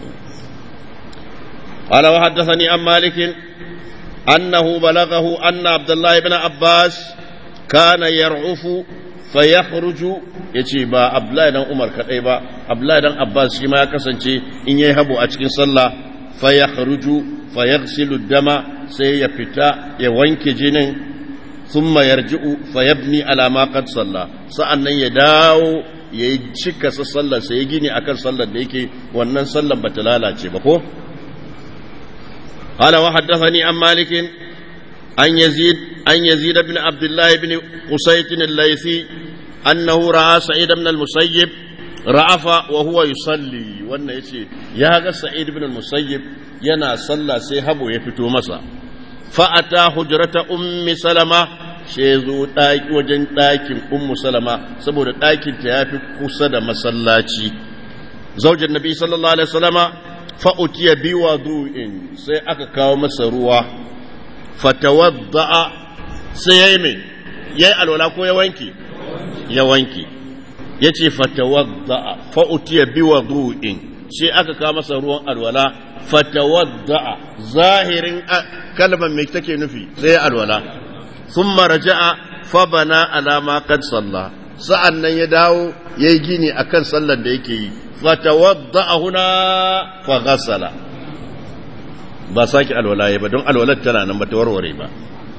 قال وحدثني عن مالك أنه بلغه أن عبد الله بن عباس كان يرعف fayakhruju yace ba Abdullahi dan Umar kadai ba Abdullahi dan Abbas shi ma ya kasance in yayi habo a cikin sallah fayakhruju fayaghsilu dama sai ya fita ya wanke jinin thumma yarji'u fayabni ala ma qad salla sa'annan ya dawo yayi cika sa sallar sai ya gini akan sallar da yake wannan sallar bata lalace ba ko قال وحدثني عن مالك an yazid an yazid ibn abdullah ibn qusayt al-laythi annahu ra'a sa'id ibn al-musayyib ra'afa wa huwa yusalli wannan yace ya ga sa'id ibn al-musayyib yana sallah sai habo ya fito masa fa ata hujrata ummi salama she zo daki wajen dakin ummu salama saboda dakin ta yafi kusa da masallaci zaujin nabi sallallahu alaihi wasallama fa utiya bi wudu'in sai aka kawo masa ruwa fatawadda sai yayi me yayi alwala ko ya wanke ya wanke ya ce fatawadda'a fa'utiya bi wudu'in sai aka kawo masa ruwan alwala fatawadda'a zahirin kalmar mai take nufi sai alwala thumma raja'a fa bana ala ma qad salla sa'an nan ya dawo yayi gini akan sallar da yake yi fatawadda'a huna fa ghassala ba saki alwala ba don alwalar tana nan ba ta warware ba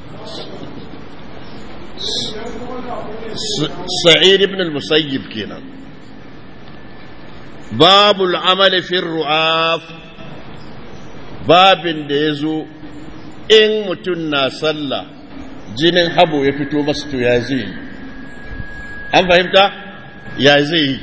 سعيد بن المسيب كينا باب العمل في الرعاف باب ديزو إن متنا صلى جنين حبو يفتو مستو يا زي أم فهمت يا زي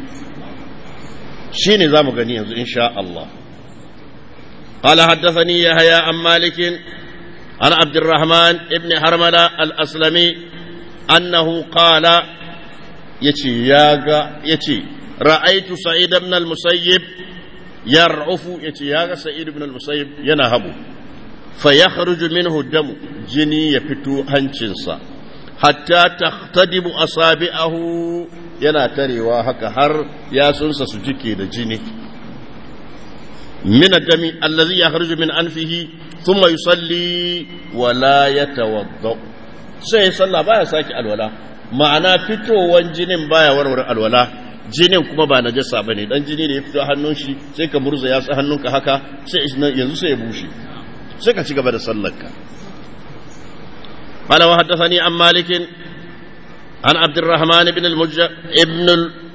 شيني زامو غني إن شاء الله قال حدثني يحيى عن مالك عن عبد الرحمن ابن حرملة الأسلمي أنه قال يتي ياغا يتي رأيت سعيد بن المسيب يرعف يتي ياغا سعيد بن المسيب ينهب فيخرج منه الدم جني يفتو هنشنسا حتى تختدب أصابعه yana tarewa haka har yasunsa su jike da jini min dami allazi yakhruju min anfihi thumma yusalli wa la yatawadda sai sallah baya saki alwala ma'ana fitowan jinin baya warware alwala jinin kuma ba najasa bane dan jini da ya fito hannun shi sai ka murza ya hannunka haka sai yanzu sai ya bushe sai ka ci gaba da sallarka قال وحدثني عن مالك عن عبد الرحمن بن المج... ابن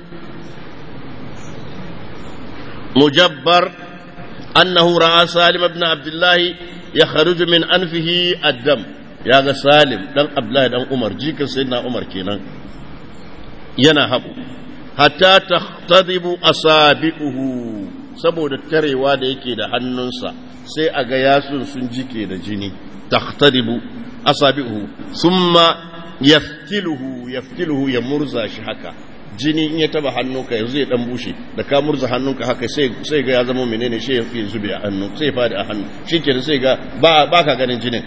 المجبر أنه رأى سالم بن عبد الله يخرج من أنفه الدم يا سالم دان عبد الله دان عمر جيك سيدنا عمر كينان ينهب حتى تختضب أصابعه saboda tarewa da yake da hannunsa sai a ga yasun sun jike da jini takhtadibu asabi'uhu thumma yaftiluhu yaftiluhu ya murza shi haka jini in ya taba hannunka yanzu ya dan bushe da ka murza hannunka haka sai sai ga ya zama menene shi ya fi zube a hannu sai ya fadi a hannu shikenan sai ga ba ba ka ganin jinin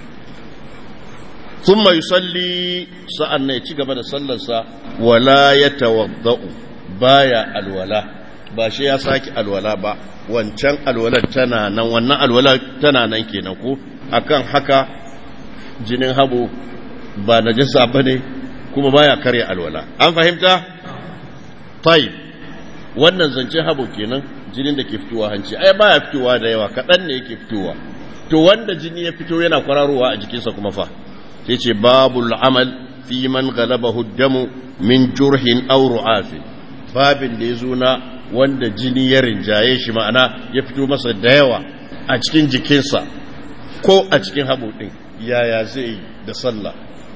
thumma yusalli sa'an ne ci gaba da sallarsa wala yatawaddau baya alwala ba shi ya saki alwala ba wancan alwalar tana nan wannan alwala tana nan kenan ko akan haka jinin habo ba najasa bane kuma baya karya alwala an fahimta tayyib wannan zancen habo kenan jinin da ke fitowa hanci ai baya fitowa da yawa kaɗan ne yake fitowa to wanda jini ya fito yana kwararowa a jikinsa kuma fa sai ce babul amal fi man galabahu damu min jurhin aw ru'afin babin da ya zo na wanda jini ya rinjaye shi ma'ana ya fito masa da yawa a cikin jikinsa ko a cikin haɓo ɗin yaya zai yi da sallah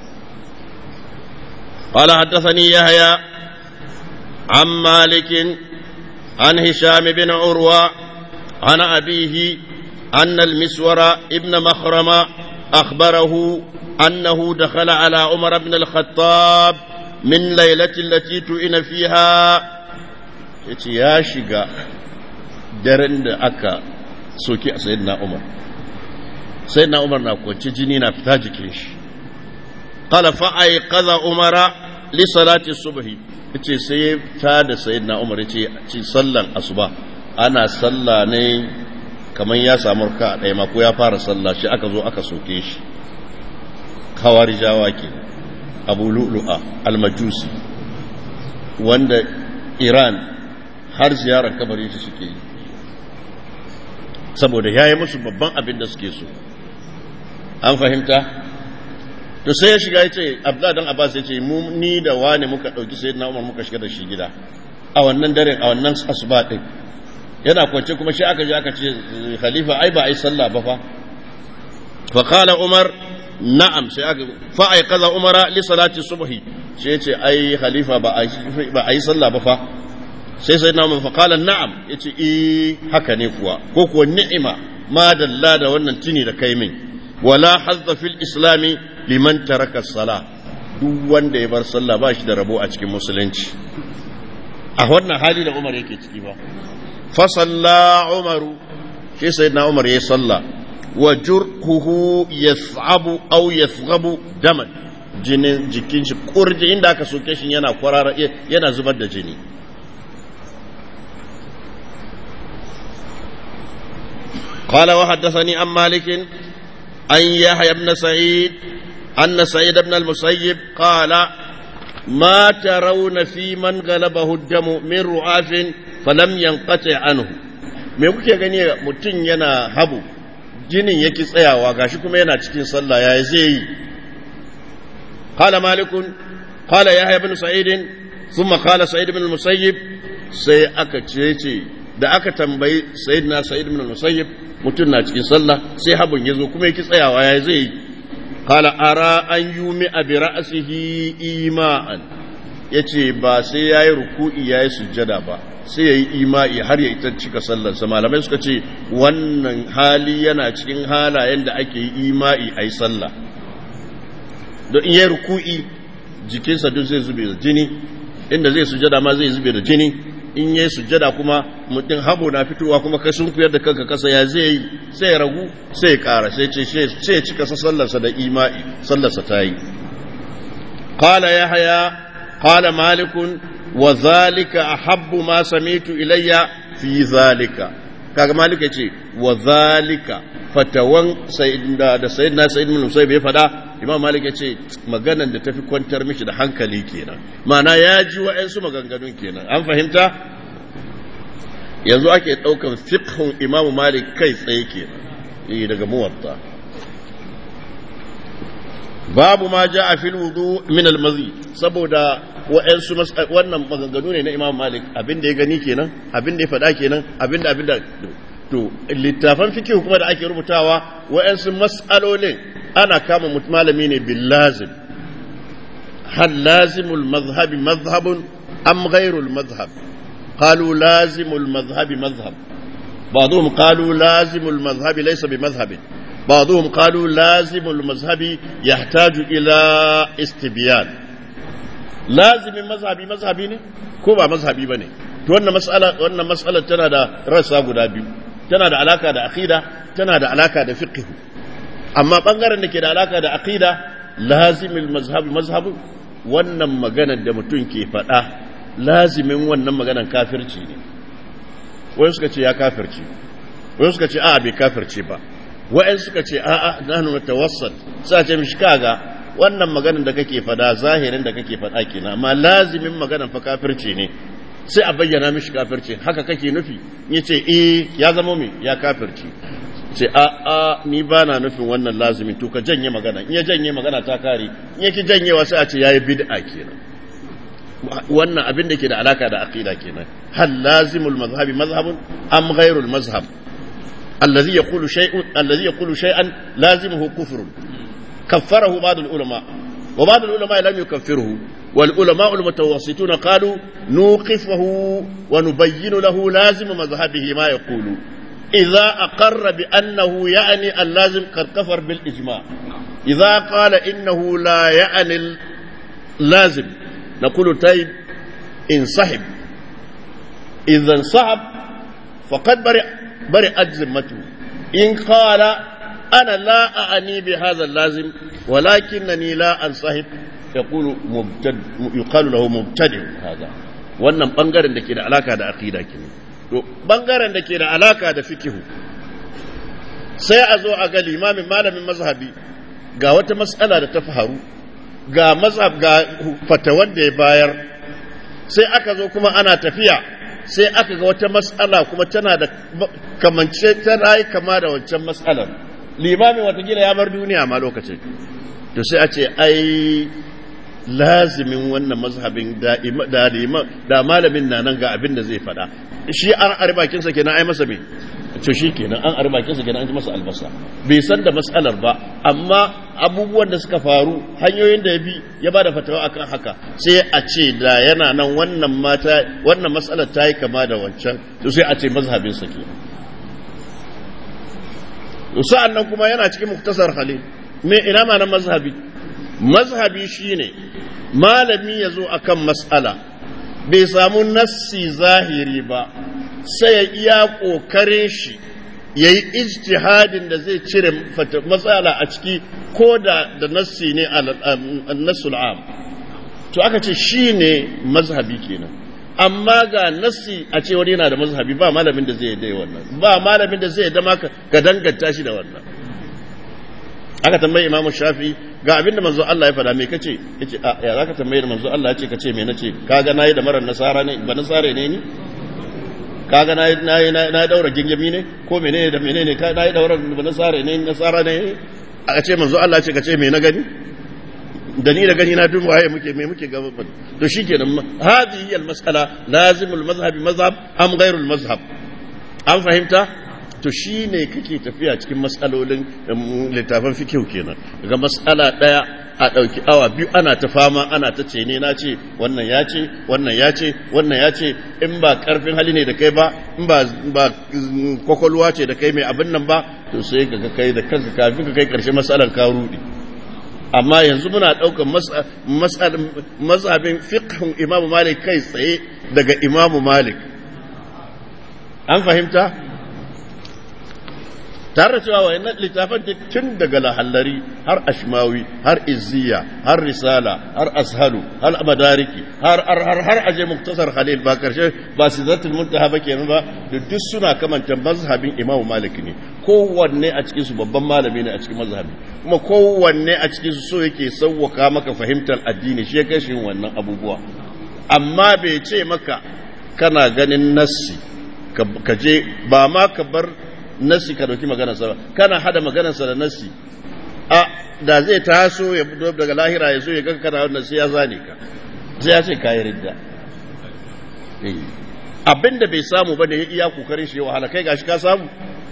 قال حدثني يحيى عن مالك عن هشام بن عروة عن أبيه أن المسور ابن مخرم أخبره أنه دخل على عمر بن الخطاب من ليلة التي تؤن فيها يا شقا درن أكا سوكي سيدنا عمر سيدنا عمر نقول جنينا فتاجكيش قال فأيقظ عمر لصلاة الصبح yace sai ya ta da sayyidina Umar yace ci sallan asuba ana salla ne kamar ya samu ka ɗaya ma ko ya fara sallah shi aka zo aka soke shi kawarijawa ke abu lu'lu'a almajusi wanda iran har ziyarar kabarin shi suke yi saboda ya yi musu babban abin da suke so an fahimta to sai ya shiga ya ce abdullahi dan abbas ya ce mu ni da wani muka ɗauki sai na umar muka shiga da shi gida a wannan daren a wannan asuba ɗin yana kwance kuma shi aka je aka ce khalifa ai ba ai sallah ba fa fa qala umar na'am sai aka fa ay kaza umara li salati subhi sai ya ce ai khalifa ba a yi sallah ba fa sai sai na fa qala na'am yace eh haka ne kuwa ko kuwa ni'ima ma dalla da wannan tuni da kai min wala hazza fil islami liman taraka salah duk wanda ya bar sallah ba shi da rabo a cikin musulunci a wannan hali da Umar yake ciki ba fa salla Umaru sai sayyidina Umar ya salla wa jurhuhu yas'abu aw yasghabu daman jinin jikin shi kurji inda aka soke shi yana kwarara yana zubar da jini قال وحدثني عن مالك أن يحيى بن سعيد أن سعيد بن المسيب قال ما ترون في من غلبه الدم من رعاف فلم ينقطع عنه me kuke gani mutum yana habu jinin yake tsayawa gashi kuma yana cikin sallah ya zai yi qala malikun qala yahya ibn sa'id thumma qala sa'id ibn al-musayyib sai aka ce da aka tambayi sayyidina sa'id ibn al-musayyib mutum na cikin sallah sai habun yazo kuma yake tsayawa ya zai yi qala ara an yumi bi ra'sihi ima'an yace ba sai yayi ruku'i yayi sujjada ba sai yayi ima'i har ya ita cika sallarsa malamai suka ce wannan hali yana cikin halayen da ake yi ima'i ai sallah don in yayi ruku'i jikinsa duk zai zube da jini inda zai sujjada ma zai zube da jini in yayi sujjada kuma mutum habo na fitowa kuma kai sun kuyar da kanka kasa ya zai yi sai ya ragu sai ya kara sai ce sai ya cika sallarsa da ima'i sallarsa ta yi qala yahya qala malikun wa zalika ahabbu ma samitu ilayya fi zalika kaga malik yace wa zalika fatawan sayyidina da sayyidina sayyid ibn musayyib ya fada imam malik yace maganan da tafi kwantar mishi da hankali kenan ma'ana ya ji wa'ansu maganganun kenan an fahimta yanzu ake daukan fiqhun imam malik kai tsaye kenan eh daga muwatta babu ma ja'a fil wudu min al mazi saboda wa'ansu wannan maganganu ne na imam malik abin da ya gani kenan abin da ya faɗa kenan abin da abin da to littafan fikihu kuma da ake rubutawa wa'ansu mas'alolin ana kama malami ne bil lazim hal lazimul mazhabi mazhabun am ghairul mazhab qalu lazimul mazhabi mazhab بعضهم قالوا لازم المذهب ليس بمذهب بعضهم قالوا لازم المذهب يحتاج إلى استبيان lazimin mazhabi mazhabi ne ko ba mazhabi ba ne to wannan mas'ala wannan mas'alar tana da rassa guda biyu tana da alaka da aqida tana da alaka da fiqh amma bangaren da ke da alaka da aqida lazimil mazhabi mazhabu wannan maganar da mutum ke faɗa lazimin wannan maganar kafirci ne wai suka ce ya kafirci wai suka ce a'a bai kafirce ba wa'in suka ce a'a nahnu natawassal sai ce mishi kaga wannan maganin da kake fada zahirin da kake fada kenan amma lazimin maganan fa kafirci ne sai a bayyana mishi kafirci haka kake nufi ya ce eh ya zama mai ya kafirci ce a a ni ba na nufin wannan lazimin to ka janye magana in ya janye magana ta kare in yake janyewa sai a ce yayi bid'a kenan wannan abin da ke da alaka da aqida kenan hal lazimul mazhabi mazhabun am ghairul mazhab الذي يقول شيء الذي يقول شيئا لازمه كفر كفره بعض العلماء وبعض العلماء لم يكفره والعلماء المتوسطون قالوا نوقفه ونبين له لازم مذهبه ما يقول إذا أقر بأنه يعني اللازم قد كفر بالإجماع إذا قال إنه لا يعني اللازم نقول طيب انسحب إذا انسحب فقد برئ برئت ذمته إن قال أنا لا أعني بهذا اللازم ولكنني لا أنصحب يقول مبتد يقال له مبتدع هذا wannan bangaren da ke da alaka da aqida kenan to bangaren da ke da alaka da fikihu sai a zo a ga limamin malamin mazhabi ga wata mas'ala da ta faru ga mazhab ga fatawar da ya bayar sai aka zo kuma ana tafiya sai aka ga wata mas'ala kuma tana da kamance tana yi kama da wancan mas'alar limamin watakila ya bar duniya ma lokacin to sai a ce ai lazimin wannan mazhabin da da malamin na nan ga abin da zai faɗa shi an arbakinsa kenan ai masa me to shi kenan an arba kinsa kenan an ji masa albasa bai san da matsalar ba amma abubuwan da suka faru hanyoyin da ya bi ya ba da fatawa akan haka sai a ce da yana nan wannan mata wannan matsalar ta yi kama da wancan to sai a ce mazhabinsa ke sa'an nan kuma yana cikin muktasar halil me ina ma na mazhabi mazhabi shine malami ya zo akan matsala bai samu nassi zahiri ba sai ya iya ƙoƙarin shi ya yi ijtihadin da zai cire matsala a ciki ko da da nassi ne a nassul am to aka ce shi ne mazhabi kenan amma ga nassi a ce wani yana da mazhabi ba malamin da zai yi wannan ba malamin da zai dama ka danganta shi da wannan aka tambayi imamu shafi ga abinda manzo Allah ya faɗa me kace yace a ya zaka tambaye da manzo Allah yace kace me nace kaga nayi da marar nasara ne ba nasare ne ni kaga nayi nayi na daura gingimi ne ko menene da menene ka nayi daura ba nasare ne nasara ne aka ce manzo Allah yace kace me na gani da ni da gani na duk waye muke me muke gaba to shikenan hadhihi al-mas'ala lazimul mazhabi mazhab am ghairul mazhab an fahimta to shi ne kake tafiya cikin matsalolin littafin fikihu kenan daga matsala ɗaya a ɗauki awa biyu ana ta fama ana ta ce ne na ce wannan ya ce wannan ya ce wannan ya ce in ba ƙarfin hali ne da kai ba in ba kwakwalwa ce da kai mai abin nan ba to sai ka kai da kanka kafin ka kai ƙarshen matsalar ka rudi amma yanzu muna ɗaukar mazhabin fiqhun imamu malik kai tsaye daga imamu malik an fahimta tare da cewa wayannan littafan tun daga lahallari har ashmawi har izziya har risala har ashalu har madariki har har har har aje muktasar khalil ba karshe ba sidratul muntaha ba kenan ba da duk suna kamanta mazhabin imam malik ne kowanne a cikin su babban malami ne a cikin mazhabi kuma kowanne a cikin su so yake sauwaka maka fahimtar addini shi kai shi wannan abubuwa amma bai ce maka kana ganin nassi ka je ba ma ka bar nassi ka dauki maganarsa ba kana hada maganarsa da nassi a da zai taso ya fito daga lahira ya zo ya ga kana wannan sai ya zane ka sai ya ce kayi ridda abinda bai samu ba da ya iya kokarin shi wahala kai gashi ka samu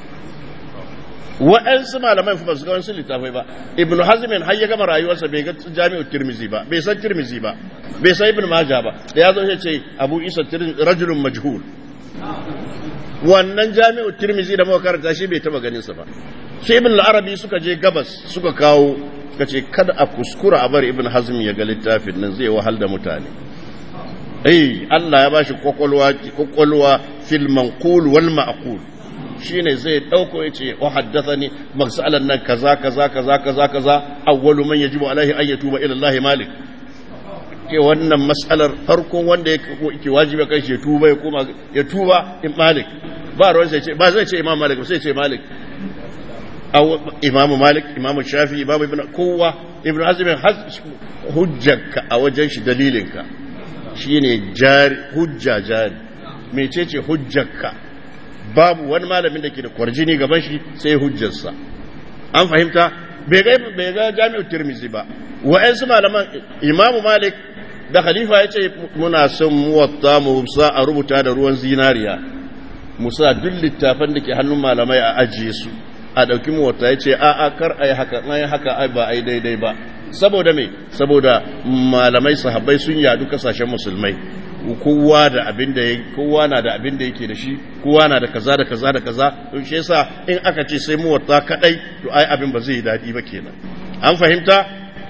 waɗansu malamai fa ba su ga wasu littafai ba ibn hazmin har ya gama rayuwarsa bai ga jami'ar tirmizi ba bai san tirmizi ba bai san ibn majah ba da ya zo ya ce abu isa rajulun majhul wannan jami'u tirmizi da muka karanta shi bai taba ganin sa ba sai ibn al-arabi suka je gabas suka kawo suka ce kada a kuskura a bar ibn hazm ya ga littafin nan zai wahal da mutane eh Allah ya bashi kokolwa kokolwa fil manqul wal ma'qul shine zai dauko yace wa haddathani magsalan nan kaza kaza kaza kaza kaza awwalu man yajibu alaihi an yatuba ila Allah malik ke wannan matsalar farkon wanda yake wajibi kai shi tuba ya koma ya tuba in malik ba ruwan sai ce ba zai ce imam malik sai ce malik aw imam malik imam shafi imam ibn kowa ibn hazm hujjarka a wajen shi dalilinka shine jari hujja jari mecece hujjarka babu wani malamin da ke da kwarjini gaban shi sai hujjarsa an fahimta bai ga jami'ar tirmizi ba wa'yansu malaman imamu malik da khalifa ya ce muna son muwatta mu sa a rubuta da ruwan zinariya musa duk littafan da ke hannun malamai a ajiye su a ɗauki muwatta ya ce a a kar a yi haka an yi haka ai ba a yi daidai ba saboda me saboda malamai sahabbai sun yadu kasashen musulmai kowa da abin da kowa na da abin da yake da shi kowa na da kaza da kaza da kaza to shi yasa in aka ce sai muwatta kadai to ai abin ba zai yi dadi ba kenan an fahimta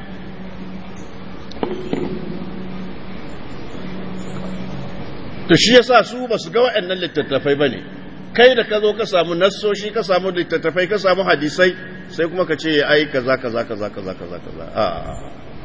to shi yasa su ba su ga waɗannan littattafai bane kai da ka zo ka samu nassoshi ka samu littattafai ka samu hadisai sai kuma ka ce ai kaza kaza kaza kaza kaza kaza a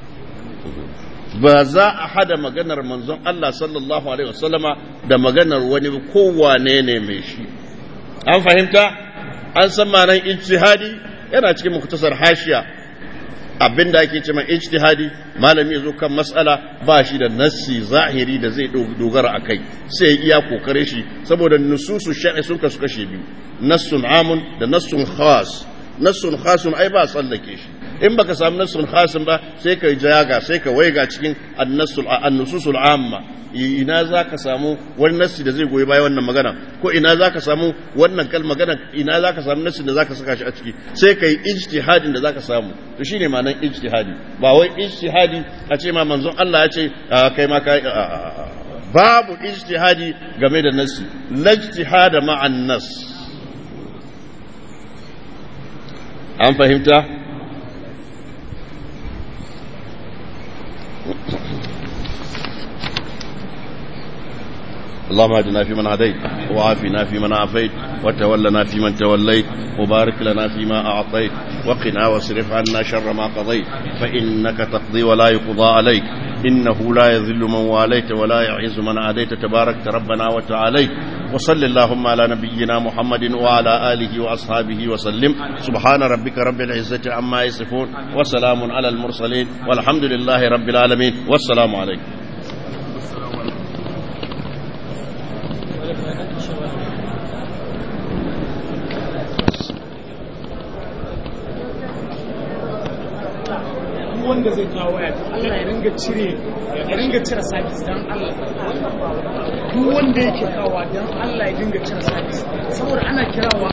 ba za a hada maganar manzon Allah sallallahu alaihi wasallama da maganar wani kowane ne mai shi an fahimta an san ma'anar ijtihadi yana cikin muktasar hashiya abinda ake cewa ijtihadi malami ya zo kan mas'ala ba shi da nassi zahiri da zai dogara a kai sai iya kokare shi saboda nususu shar'i sun kasu kashe biyu nassun amun da nassun khas nassun khasun ai ba tsallake shi in baka samu nassun khasin ba sai ka jaga sai ka waiga cikin annasul annususul amma ina za ka samu wani nassi da zai goyi bayan wannan magana ko ina za ka samu wannan kal magana ina za ka samu nassi da za ka saka shi a ciki sai ka yi ijtihadin da za ka samu to shine ma'anar ijtihadi ba wai ijtihadi a ce ma manzon Allah ya ce kai ma kai babu ijtihadi game da nassi lajtihada ma'an nas an fahimta اللهم اهدنا فيمن هديت وعافنا فيمن عافيت وتولنا فيمن توليت وبارك لنا فيما أعطيت وقنا واصرف عنا شر ما قضيت فإنك تقضي ولا يقضى عليك إنه لا يذل من واليت ولا يعز من عاديت تبارك ربنا وتعاليت وصل اللهم على نبينا محمد وعلى آله وأصحابه وسلم سبحان ربك رب العزة عما يصفون وسلام على المرسلين والحمد لله رب العالمين والسلام عليكم wanda zai kawo waya Allah ya ringa cire ya ringa cire sabis dan Allah duk wanda yake kawo dan Allah ya dinga cire sabis saboda ana kirawa